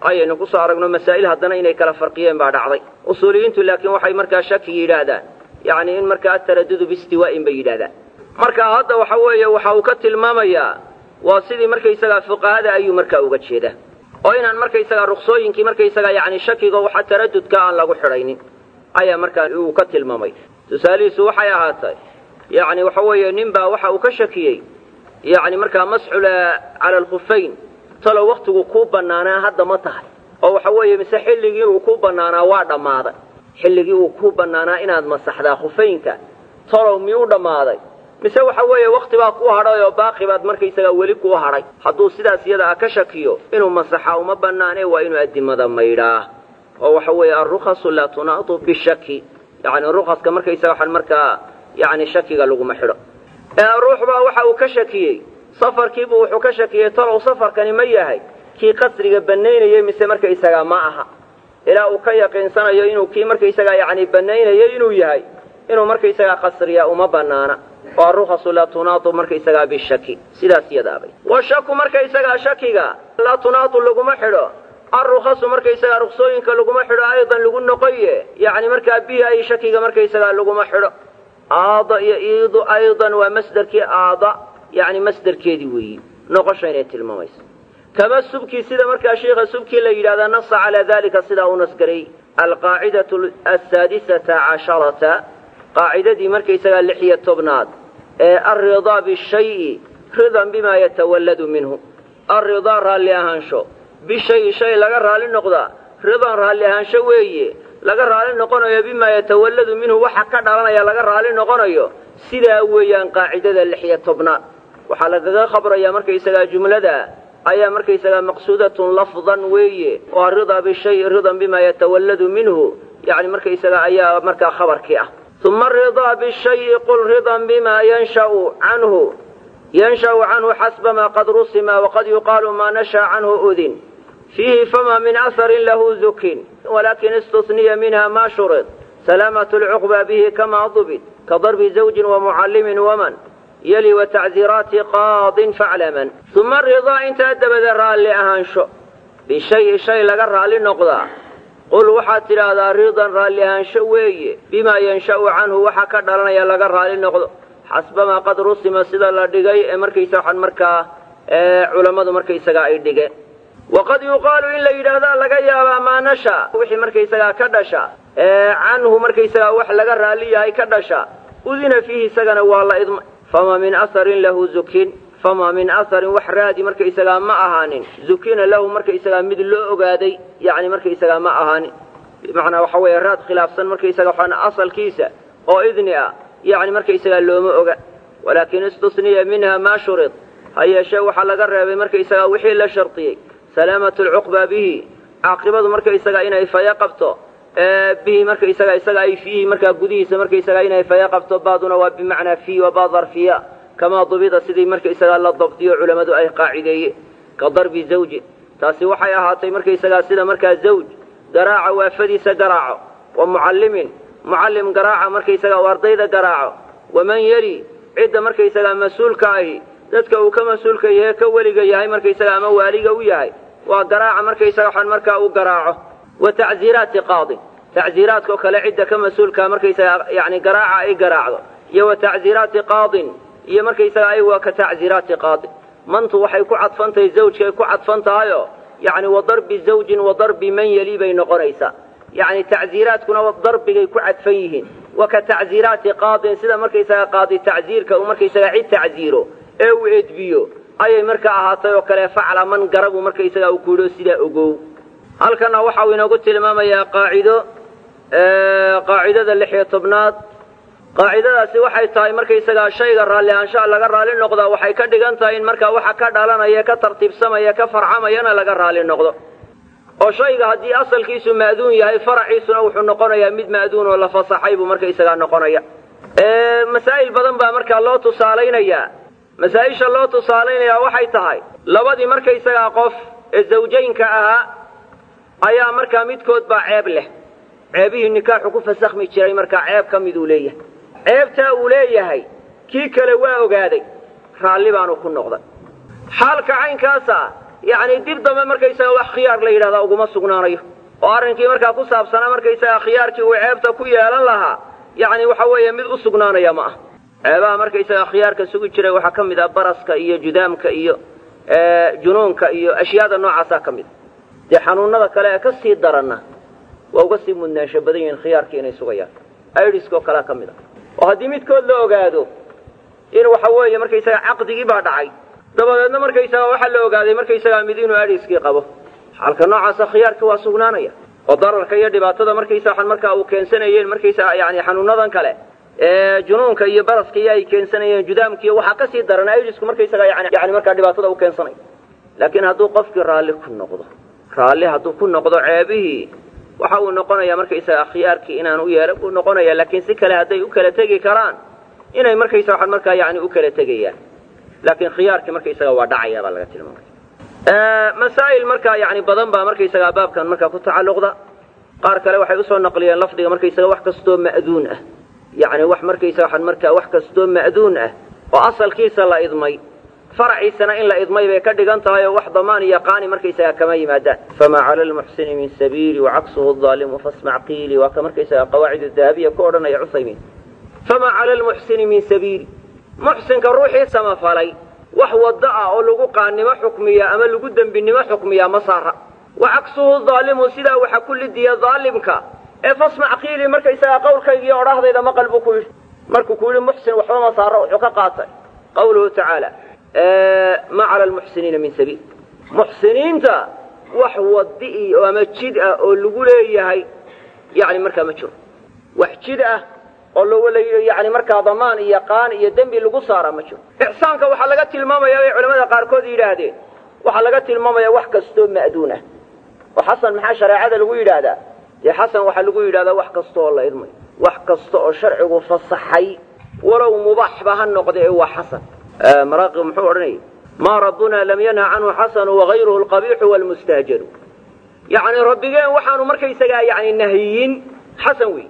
ayaynu kusoo aragno masaa'il haddana inay kala farqiyeen baa dhacday usuuliyiintu laakiin waxay markaa shaki yidhaahdaan yacni in markaa ataradudu biistiwaa'in bay yidhahdaan marka hadda waxa weeye waxa uu ka tilmaamayaa waa sidii markaysagaa fuqahada ayuu markaa uga jeedaa oo inaan markaysagaa ruksooyinkii markaysagaa yacni shakiga waxa taradudka aan lagu xidhaynin ayaa markaa uu ka tilmaamay tusaalihiisu waxay ahaatay yacni waxa weeye nin baa waxa uu ka shakiyey yacni markaa masxul cala alkhufayn talow wakhtigu kuu bannaanaa hadda ma tahay oo waxa weeye mise xilligii uu kuu bannaanaa waa dhammaaday xilligii uu kuu bannaanaa inaad masaxdaa khufaynka talow miyuu dhammaaday mise waxa weeye wakti baa kuu hadhay oo baaqi baad markaysagaa weli kuu hadhay hadduu sidaas iyada ah ka shakiyo inuu masaxa uma bannaane waa inuu addimada maydhaa oo waxa weeye alrukhasu laa tunaadu bishaki yacni rukhaska markaysaga waxaan markaa yacni shakiga laguma xidho ruux baa waxa uu ka shakiyey safarkiibuu wuxuu ka shakiyey talow safarkani ma yahay kii qasriga bannaynayey mise markaysagaa ma aha ilaa uu ka yaqiinsanayo inuu kii markaysagaa yacni bannaynayay inuu yahay inuu markaysagaa qasriya uma bannaana oo arukhasu laa tunaadu markaysagaa bishaki sidaas yadaabay washaku markaysagaa shakiga laa tunaadu laguma xidho arukhasu markaysagaa ruksooyinka laguma xidho aydan lagu noqoye yacni markaa bihi ay shakiga markaysagaa laguma xidho aada iyo iidu aydan waa masderkii aada yacni masderkeedii weeyi noqosha inay tilmaamayso kama subkii sida markaa sheikha subkii la yidhahdaa nasa calaa dalika sidaa u nasgaray alqaacidatu asaadisata casharata qaacidadii markaysagaa lix iyo tobnaad ee alridaa bishayi ridan bimaa yatawalladu minhu alridaa raalli ahaansho bishayi shay laga raalli noqdaa ridan raalli ahaansho weeye laga raalli noqonayo bimaa yatawalladu minhu waxa ka dhalanaya laga raalli noqonayo sidaa weeyaan qaacidada lix iyo tobnaad waxaa lagaga khabrayaa markaysagaa jumlada ayaa markaysagaa maqsuudatun lafdan weeye oo aridaa bishayi ridan bimaa yatawalladu minhu yacni markaysagaa ayaa markaa khabarkii ah uma aridaa bishayi qul ridan bimaa yanshau canhu yansha'u canhu xasba maa qad rusima waqad yuqaalu maa nasha canhu udin fiihi fama min aharin lahu zukin walakin istusniya minha ma shurid salaamatu lcuqba bihi kama dubit ka darbi zawjin wamucallimin waman yali watacziiraati qaadin faclaman uma aridaa intaa dabada raalli ahaansho bishayi shay laga raalli noqdaa qul waxaad tidhaahdaa ridan raalli ahaansho weeye bimaa yansha'u canhu waxa ka dhalanaya laga raalli noqdo xasbamaa qad rusima sida la dhigay ee markaysa waxaan markaa culammadu markaysagaa ay dhigeen waqad yuqaalu in la yidhaahdaa laga yaabaa maa nasha wixii markaysagaa ka dhasha canhu markaysagaa wax laga raalli yahay ka dhasha udina fiihi isagana waa la idmay fama min aharin lahu zukin fama min aharin wax raadi markaysagaa ma ahaanin zukina lahu markaysagaa mid loo ogaaday yacni markaysagaa ma ahaanin bimacnaa waxa weeye raad khilaafsan markaysaga waxaan asalkiisa oo idni ah yacni markaysagaa looma oga walaakin istusniya minha maa shurid ha yeeshee waxaa laga reebay markaysagaa wixii la shardiyey salaamatu lcuqba bihi caaqibadu markaysagaa inay faya qabto bihi markaysaga isaga ay fiihi markaa gudihiisa markaysagaa inay faya qabto baaduna waa bimacnaa fii waa baa darfiya kamaa dubida sidii markaysagaa la dabdiyo culammadu ay qaacideeyeen ka darbi zawjin taasi waxay ahaatay markaysagaa sida markaa zawj garaaca waafadiisa garaaco wa mucallimin mucallim garaaca markaysagaa u ardayda garaaco waman yeli cidda markaysagaa mas-uulka ahi dadka uu ka mas-uulka yahe ka weliga yahay markaysaga ama waaliga u yahay waa garaaca markaysaga waxaan markaa uu garaaco wa tacziiraati qaadin tacziiraadkao kale cidda ka mas-uulkaa markaysaga yani garaaca ay garaacdo iyo wa tacziiraati qaadin iyo markaysaga ay waa ka tacziiraati qaadin mantu waxay ku cadfan tahay zawjkay ku cadfan tahayoo yacni wa darbi zawjin wa darbi man yeli bay noqonaysaa yacni tacziiraadkuna darbigay ku cadfan yihiin wa ka tacziiraati qaadin sida markaysaga qaadi tacziirka uu markaysaga cid tacziiro ee uu edbiyo ayay markaa ahaatay oo kale facla man garabu markaysaga uu ku yidho sidaa ogow halkanna waxa uu inoogu tilmaamayaa qaacido qaacidada lix iyo tobnaad qaacidadaasi waxay tahay markaysagaa shayga raalli ahaanshaha laga raalli noqdaa waxay ka dhigan tahay in markaa waxa ka dhalanaya ka tartiibsamaya ka farcamayana laga raalli noqdo oo shayga haddii asalkiisu ma'duun yahay faraciisuna wuxuu noqonayaa mid ma'duun oo la fasaxay buu markaysagaa noqonaya masaa'il badan baa markaa loo tusaalaynayaa masaa-isha loo tusaalaynayaa waxay tahay labadii markaysagaa qof ee zawjaynka ahaa ayaa markaa midkood baa ceeb leh ceebihii nikaaxu ku fasakhmi jiray markaa ceeb ka miduu leeyahay ceebtaa uu leeyahay kii kale waa ogaaday raalli baanu ku noqday xaalka caynkaasa yacni dib dambe markaysaga wax khiyaar la yidhahdaa uguma sugnaanayo oo arrinkii markaa ku saabsanaa markaysaga khiyaarkii uu ceebta ku yeelan lahaa yacni waxa weeye mid u sugnaanaya ma ah ceebaha markaysaga khiyaarka sugi jiray waxaa ka mid ah baraska iyo judaamka iyo junuunka iyo ashyaada noocaasaa ka mid dee xanuunada kale ee ka sii daranna waa uga sii mudnaansho badan yihiin khiyaarkii inay sugayaan idiska oo kalea ka mid ah oo haddii midkood la ogaado in waxa weeye markaysaga caqdigii baa dhacay dabadeedna markaysaga waxaa la ogaaday markaysagaa mid inuu idiskii qabo xalka noocaasa khiyaarkii waa sugnaanaya oo dararka iyo dhibaatada markaysa waxaan markaa uu keensanayeen markaysaa yani xanuunadan kale ee junuunka iyo baraska iyo ay keensanayeen judaamkiiyo waxaa kasii daran idisku markaysaga yani yani markaa dhibaatada u keensanayo laakiin hadduu qofkii raalli ku noqdo raalli hadduu ku noqdo ceebihii waxa uu noqonayaa markaysaga khiyaarkii inaan u yeelan buu noqonaya laakiin si kale hadday u kala tegi karaan inay markaysa waxaan markaa yani u kala tegayaan laakiin khiyaarkii markaysaga waa dhacaya baa laga tilmaamaya masaa'il markaa yani badan baa markaysaga baabkan markaa ku tacalluqda qaar kale waxay usoo naqliyeen lafdiga markaysaga wax kastoo ma'duun ah yani wax markaysa waxaan markaa wax kastoo ma'duun ah oo asalkiisa la idmay faraciisana in la idmay bay ka dhigan tahay oo wax damaan iyo qaani markaysaga kama yimaadaan famaa cala lmuxsini min sabiili wacaksuhu aalimu fasmac qiili waa ka markaysaga qawaacid dahabiya ku odhanaya cusaymiin famaa cala lmuxsini min sabiili muxsinka ruuxii samafalay wax waddo ah oo lagu qaannimo xukmiya ama lagu dembinimo xukmiyaa ma saara wa cagsuhu daalimu sidaa waxa ku lidiya daalimka ee fasmac qiili markaysagaa qawlkaygiiyo odhahdayda maqal buu ku yidhi markuu ku yidhi muxsin waxba ma saaro wuxuu ka qaatay qawluhu tacaala ma cala almuxsiniina min sabiil muxsiniinta wax wadi oo ama jid ah oo lagu leeyahay yani markaa ma jiro wax jid ah oo l yani markaa damaan iyo qaan iyo dembi lagu saaraa ma jiro ixsaanka waxaa laga tilmaamaya bay culamada qaarkood yidhaahdeen waxaa laga tilmaamaya wax kastoo ma'duun ah oo xasan maxaa shareecada lagu yidhaahdaa dee xasan waxaa lagu yidhahdaa wax kasta oo la idmay wax kasta oo sharcigu fasaxay walow mubaaxba ha noqda ee waa xasan maraaqi muxuu odhanayay maa rabbuna lam yanha canhu xasanu wagayruhu alqabiixu waalmustaajaru yacni rabbigeen waxaanu markaysagaa yani nahiyin xasan wey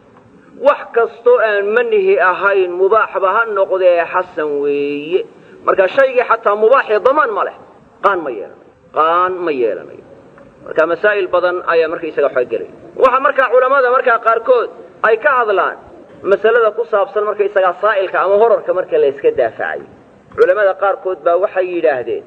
wax kastoo aan manihi ahayn mubaaxba ha noqdee xasan weeye marka shaygii xataa mubaaxii damaan ma leh qaan ma yeelanayo qaan ma yeelanayo marka masaa'il badan ayaa markaysaga xoogelay waxa markaa culammada markaa qaarkood ay ka hadlaan masalada ku saabsan markaysagaa saa'ilka ama horarka marka la yska daafacayo culammada qaarkood baa waxay yidhaahdeen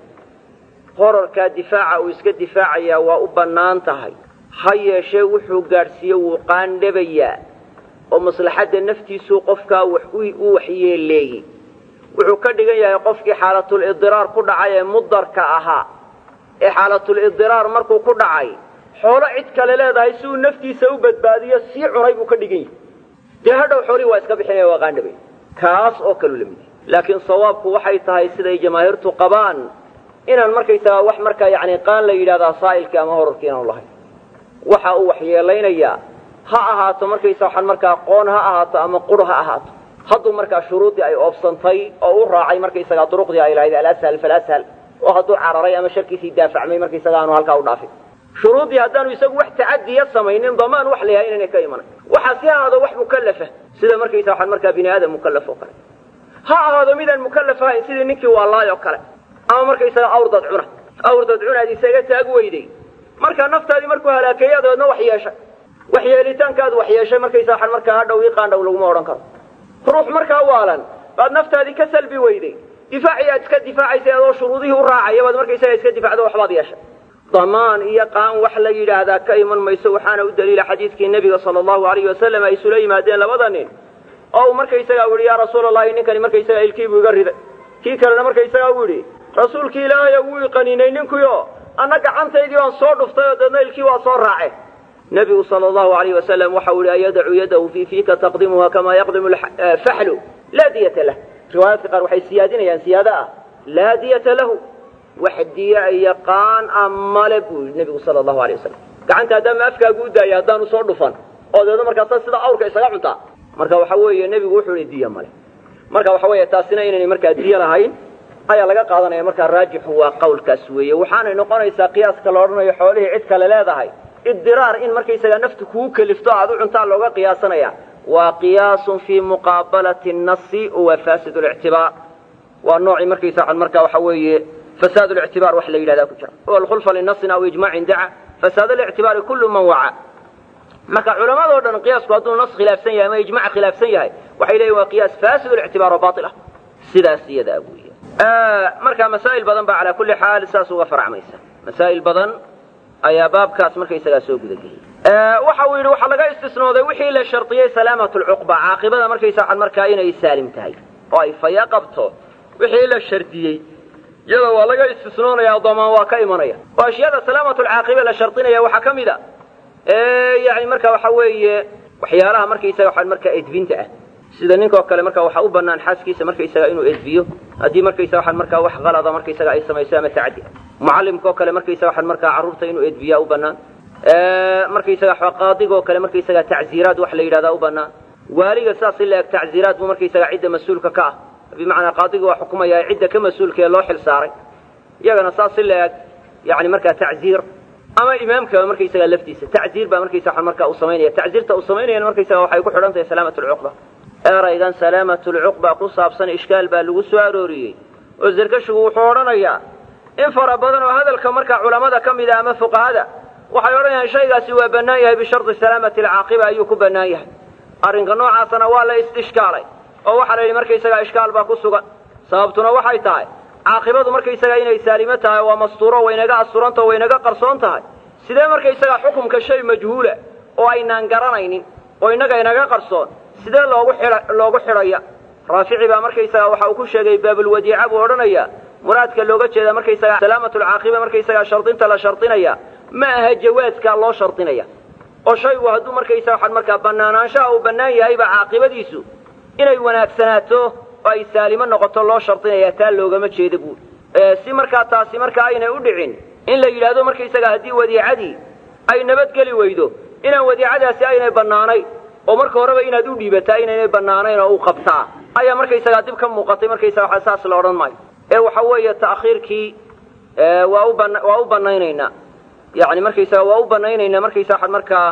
horarkaa difaaca uu iska difaacayaa waa u bannaan tahay ha yeeshee wuxuu gaadhsiiye wuu qaandhabayaa oo maslaxadda naftiisuu qofkaa wax u waxyeeleeyey wuxuu ka dhigan yahay qofkii xaalatul idiraar ku dhacay ee mudarka ahaa ee xaalatul idiraar markuu ku dhacay xoolo cid kale leedahay si uu naftiisa u badbaadiyo sii cunay buu ka dhigan yahay dee hadhow xoolihii waa iska bixinaya waa qaandhabay kaas oo kaleu la mid yahay laakiin sawaabku waxay tahay siday jamaahiirtu qabaan inaan markaysagaa wax markaa yacni qaan la yidhahdaa saa'ilkii ama horarkii inaanu lahayn waxa uu waxyeelaynayaa ha ahaato markaysa waxaan markaa qoon ha ahaato ama qur ha ahaato hadduu markaa shuruuddii ay oobsantay oo u raacay markaysagaa duruqdii ay lahayd alashal falashal oo hadduu cararay ama sharkiisii daafacmay markaysaga aanu halkaa u dhaafin shuruuddii haddaanu isagu wax tacadiya samaynin damaan wax la yahay inaynay ka imanay waxaa si ahaado wax mukallafa sida markaysa waxaan markaa bini aadam mukallaf oo kale ha ahaado midaan mukallaf ahayn sidii ninkii waalaay oo kale ama markaysaga awrdad cuna awrdad cunaad isaga taag weyday markaa naftaadii markuu halaakeeya dabeedna wax yeeshay waxyeelitaankaad wax yeeshay markaysa waxaan markaa hadhow ii qaandhow laguma odhan karo ruux markaa waalan baad naftaadii ka salbi weyday difaacii aad iska difaacaysay adoo shuruudihii u raacaya baad markaysaga iska difacdo waxbaad yeeshay damaan iyo qaan wax la yidhaahdaa ka iman mayso waxaana u daliila xadiidkii nebiga sala allahu alayhi wasalam ay isula yimaadeen labada nin oo uu markaysagaa u yidhi yaa rasuula allahi ninkani markaysaga ilkiibuu iga riday kii kalena markaysagaa u yidhi rasuulkii ilaahayo wuu iqaninay ninkuyo anna gacantaydii baan soo dhuftay oo deedna ilkii waa soo raace nebigu sala allahu alayh wasalam waxau yihi ayadacu yadahu fii fiika taqdimuha kamaa yaqdimu faxlu laa diyata lah riwaayaadka qaar waxay siyaadinayaan siyaado ah laa diyata lahu wax diya iyo qaan a male buu yihi nebigu sala allahu alay wasalam gacanta haddaama afkaagu u daaya haddaanu soo dhufan oo deedna markaasa sida awrka isaga cuntaa marka waxa weeye nebigu wuxuu yihi diya male marka waxa weeye taasina inaynay markaa diya lahayn ayaa laga qaadanaya markaa raajixu waa qawlkaas weeye waxaanay noqonaysaa qiyaaska la odhanayo xoolihii cid kale leedahay idiraar in markaysagaa naftu kugu kelifto aad u cuntaa looga qiyaasanaya waa qiyaasun fii muqaabalati nasi wa fasid lictibaar waa noocii markaysa markaa waxa weeye fasaad lictibaar wax la yidhahdaa ku jira o alkhulfa linasin aw ijmaacin daca fasaad lictibaari kullu man waca marka culamadoo dhan qiyaasku hadduu nas khilaafsan yahay ama ijmac khilaafsan yahay waxay leeyihin waa qiyaas fasid lictibaar oo bail ah sidaas iyadaa weya marka masaa'il badan baa calaa kulli xaal saas uga faracmaysa masaa'il badan ayaa baabkaas markaysagaa soo gudageliyay waxa uu yidhi waxaa laga istisnooday wixii la shardiyey salaamat lcuqba caaqibada markaysa waxan markaa inay saalim tahay oo ay faya qabto wixii la shardiyey iyada waa laga istisnoonaya damaan waa ka imanaya oo ashyaada salaamat lcaaqiba la shardinaya waxaa ka mid a yani marka waxa weeye waxyaalaha markaysaga waxaan markaa edbinta ah sida ninkoo kale marka waxaa u banaan xaaskiisa markaysaga inuu edbiyo haddii markaysa waxaan markaa wax qalada markaysaga ay samayso ama tacadi mucallimkaoo kale markaysa waxaan markaa carruurta inuu edbiyaa u banaan markaysaga qaadigoo kale markaysaga tacziiraad wax la yidhahdaa u banaan waaliga saas in la eg tacziiraad buu markaysaga cidda mas-uulka ka ah bimacnaa qaadiga waa xukumaya cidda ka mas-uulka ee loo xil saaray iyagana saas in la eg yani markaa tacziir ama imaamkaba markaysaga laftiisa tacziir baa markaysa waxaan markaa u samaynaya tacziirta uu samaynayana markaysaga waxay ku xidhan tahay salaamat lcuqba eraygan salaamat lcuqba ku saabsan ishkaal baa lagu soo arooriyey oo zerkashigu wuxuu odhanayaa in fara badan oo hadalka markaa culammada ka mid a ama fuqahada waxay odhanayaan shaygaasi waa bannaan yahay bishardi salaamati alcaaqiba ayuu ku bannaan yahay arrinka noocaasana waa la istishkaalay oo waxaa la yidhi markaysagaa ishkaal baa ku sugan sababtuna waxay tahay caaqibadu markaysagaa inay saalimo tahay waa mastuuro waynaga asturanta waynaga qarsoon tahay sidee markaysagaa xukumka shay majhuula oo aynaan garanaynin oo innaga inaga qarsoon sidee loogu xidha loogu xidhaya raafici baa markaysagaa waxa uu ku sheegay baabulwadiica buu odhanayaa muraadka looga jeeda markaysagaa salaamatulcaaqiba markaysagaa shardinta la shardinaya ma aha jawaaskaa loo shardinaya oo shaygu hadduu markaysaga waxaan markaa bannaanaanshaha uu bannaan yahayba caaqibadiisu inay wanaagsanaato oo ay saalimo noqoto loo shardinaya taa loogama jeeda buuri si markaa taasi markaa aynay u dhicin in la yidhaahdo markaysagaa haddii wadiicadii ay nabadgeli weydo inaan wadiicadaasi aynay bannaanayn oo marka horeba inaad u dhiibataa inaynay bannaanayn oo u qabtaa ayaa markaysagaa dib ka muuqatay markaysaga waa saas la odhan maayo ee waxa weeye ta'khiirkii waa u ban waa u bannaynaynaa yani markaysaga waa u bannaynaynaa markaysa waxaan markaa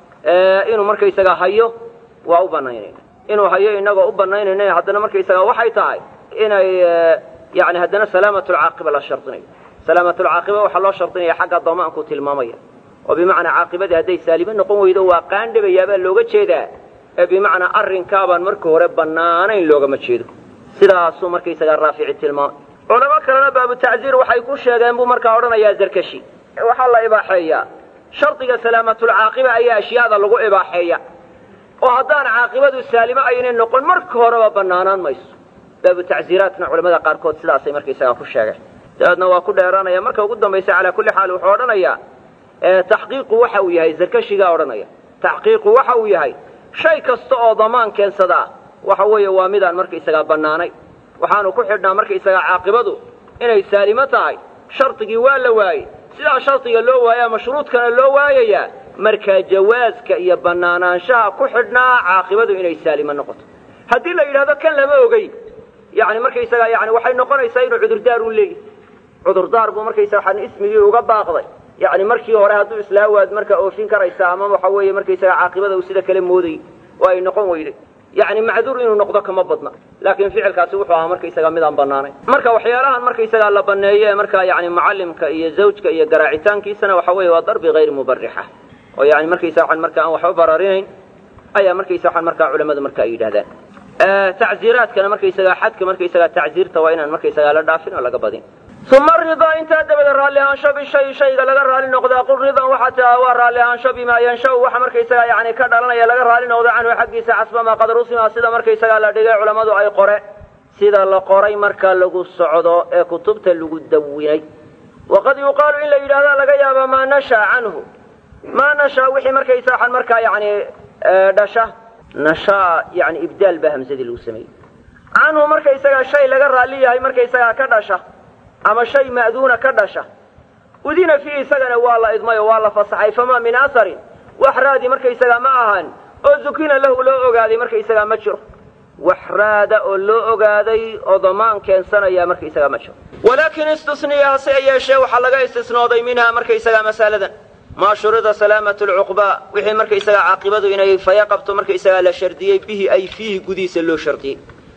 inuu markaysaga hayo waa u bannaynayna inuu hayo inagoo u bannaynayna haddana markaysaga waxay tahay inay yani haddana salaamatulcaaqiba la shardinayo salaamatulcaaqiba waxaa loo shardinaya xagga damaanku tilmaamaya oo bimacnaa caaqibadii hadday saalimo noqon weydo waa qaandhabayaabaa looga jeedaa ee bimacnaa arrinkaabaan marka hore bannaanayn loogama jeedo sidaasuu markaysagaa raafici tilmaamay culamo kalena baabu tacziir waxay ku sheegeen buu markaa odhanayaa zarkashi waxaa la ibaaxeeyaa shardiga salaamatulcaaqiba ayaa ashyaada lagu ibaaxeeya oo haddaan caaqibadu saalimo aynay noqon marka horeba bannaanaan mayso baabu tacziiraadkana culamada qaarkood sidaasay markaysagaa ku sheegeen dabeedna waa ku dheeraanaya marka ugu dambaysa calaa kulli xaal wuxuu odhanayaa taxqiiqu waxa uu yahay zarkashigaa odhanaya taxqiiqu waxa uu yahay shay kasta oo damaan keensadaa waxa weeye waa midaan markaysagaa bannaanay waxaanu ku xidhnaa markaysagaa caaqibadu inay saalimo tahay shardigii waa la waayey sidaa shardiga loo waayaa mashruudkana loo waayayaa markaa jawaaska iyo bannaanaanshaha ku xidhnaa caaqibadu inay saalimo noqoto haddii la yidhahdo kan lama ogeyn yani markaysagaa yani waxay noqonaysaa inuu cudurdaar u leeyahy cudurdaar buu markaysaga waxaan ismigii uga baaqday yani markii hore hadduu islaa waad markaa oofin karaysaa ama waxa weeye markaysaga caaqibada uu sida kale moodayy oo ay noqon weyday yani macduur inuu noqdo kama badna laakiin ficilkaasi wuxuu ahaa markaysaga midaan banaanayn marka waxyaalahan markaysagaa la baneeyo ee markaa yani mucallimka iyo zawjka iyo garaacitaankiisana waxa weeye waa darbi hayr mubarixa oo yani markaysa waxaan marka aan waxba bararinayn ayaa markaysa waxaan markaa culamadu marka ay yidhahdaan tacziiraadkana markaysagaa xadka markaysagaa tacziirta waa inaan markaysagaa la dhaafin oo laga badin uma ridaa intaa dabada raalli ahaansho bishay shayga laga raali noqdaa qul ridan waxaa tiaa waa raalli ahaansho bimaa yanshau waxa markaysagaa yani ka dhalanaya laga raali noqdo canhu xaggiisa xasbamaa qad rusima sida markaysagaa la dhigay culammadu ay qore sida la qoray marka lagu socdo ee kutubta lagu dawinay waqad yuqaalu in la yidhahdaa laga yaaba maa nashaa canhu maa nashaa wixii markaysa waxaan markaa yani dhasha nashaa yani ibdaal baa hamsadii lagu sameeyey canhu markaysagaa shay laga raali yahay markaysagaa ka dhasha ama shay ma'duuna ka dhasha udina fiihi isagana waa la idmay oo waa la fasaxay famaa min aharin wax raadi markaysagaa ma ahan oo zukina lahu loo ogaaday markaysagaa ma jiro wax raada oo loo ogaaday oo damaan keensanaya markaysagaa ma jiro walaakin istisniya hase yeeshee waxaa laga istisnooday minhaa markaysagaa masaladan maa shurida salaamat lcuqba wixii markaysagaa caaqibadu inay faya qabto markaysagaa la shardiyey bihi ay fiihi gudihiisa loo shardiyey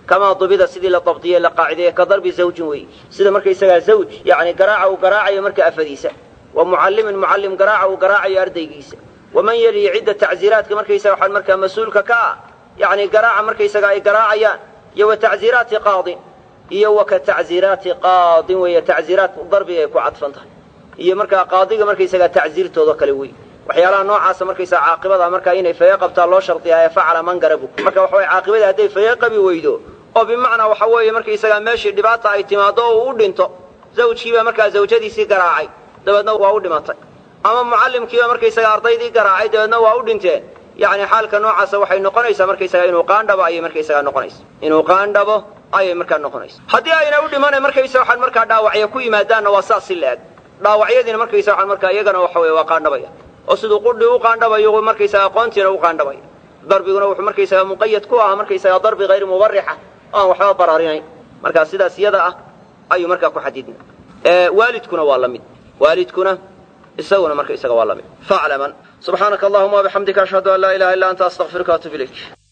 kamaa dubida sidii la dabdiyey la qaacideeye ka darbi zawjin weeye sida markaysagaa zawj yacni garaaca uu garaacayo marka afadiisa wa mucallimin mucallim garaaca uu garaacayo ardaygiisa waman yeliyi cidda tacziiraadka markaysaga waxaan markaa mas-uulka ka ah yacni garaaca markaysaga ay garaacayaan iyo wa tacziiraati qaadin iyo wa ka tacziiraati qaadin weeye tacziiraat darbiga ay ku cadfan tahay iyo markaa qaadiga markaysagaa tacziirtooda kale wey waxyaalaha noocaasa markaysaa caaqibada markaa inay faye qabtaa loo shardiyaa ee facala man garabu marka waxa weye caaqibada hadday faye qabi weydo oo bimacnaa waxa weeye markaysagaa meeshii dhibaata ay timaado oo uu u dhinto zawjkiibaa markaa zawjadiisii garaacay dabeedna waa u dhimatay ama mucallimkiiba markaysaga ardaydii garaacay dabeedna waa u dhinteen yacni xaalka noocaasa waxay noqonaysaa markaysaga inuu qaandhabo ayay markaysagaa noqonaysa inuu qaandhabo ayay markaa noqonaysa haddii ayna u dhimana markaysa waxaan markaa dhaawacya ku yimaadaanna waa saas si la-eg dhaawacyadiina markaysa waxaan markaa iyagana waxa weye waa qaandhabaya oo siduu qudhi u qaandhabayo markaysaga aqoontiina u qaandhabaya darbiguna wuxuu markaysaga muqayad ku ahaa markaysaga darbi hayr mubarixa oo aan waxba baraarinayn markaa sidaas iyada ah ayuu markaa ku xadidna waalidkuna waa la mid waalidkuna isaguna marka isaga waa la mid faclaman subxaanaka allahuma wabixamdika ashhadu an laa ilaha illa anta astaqfiruka atub ilayk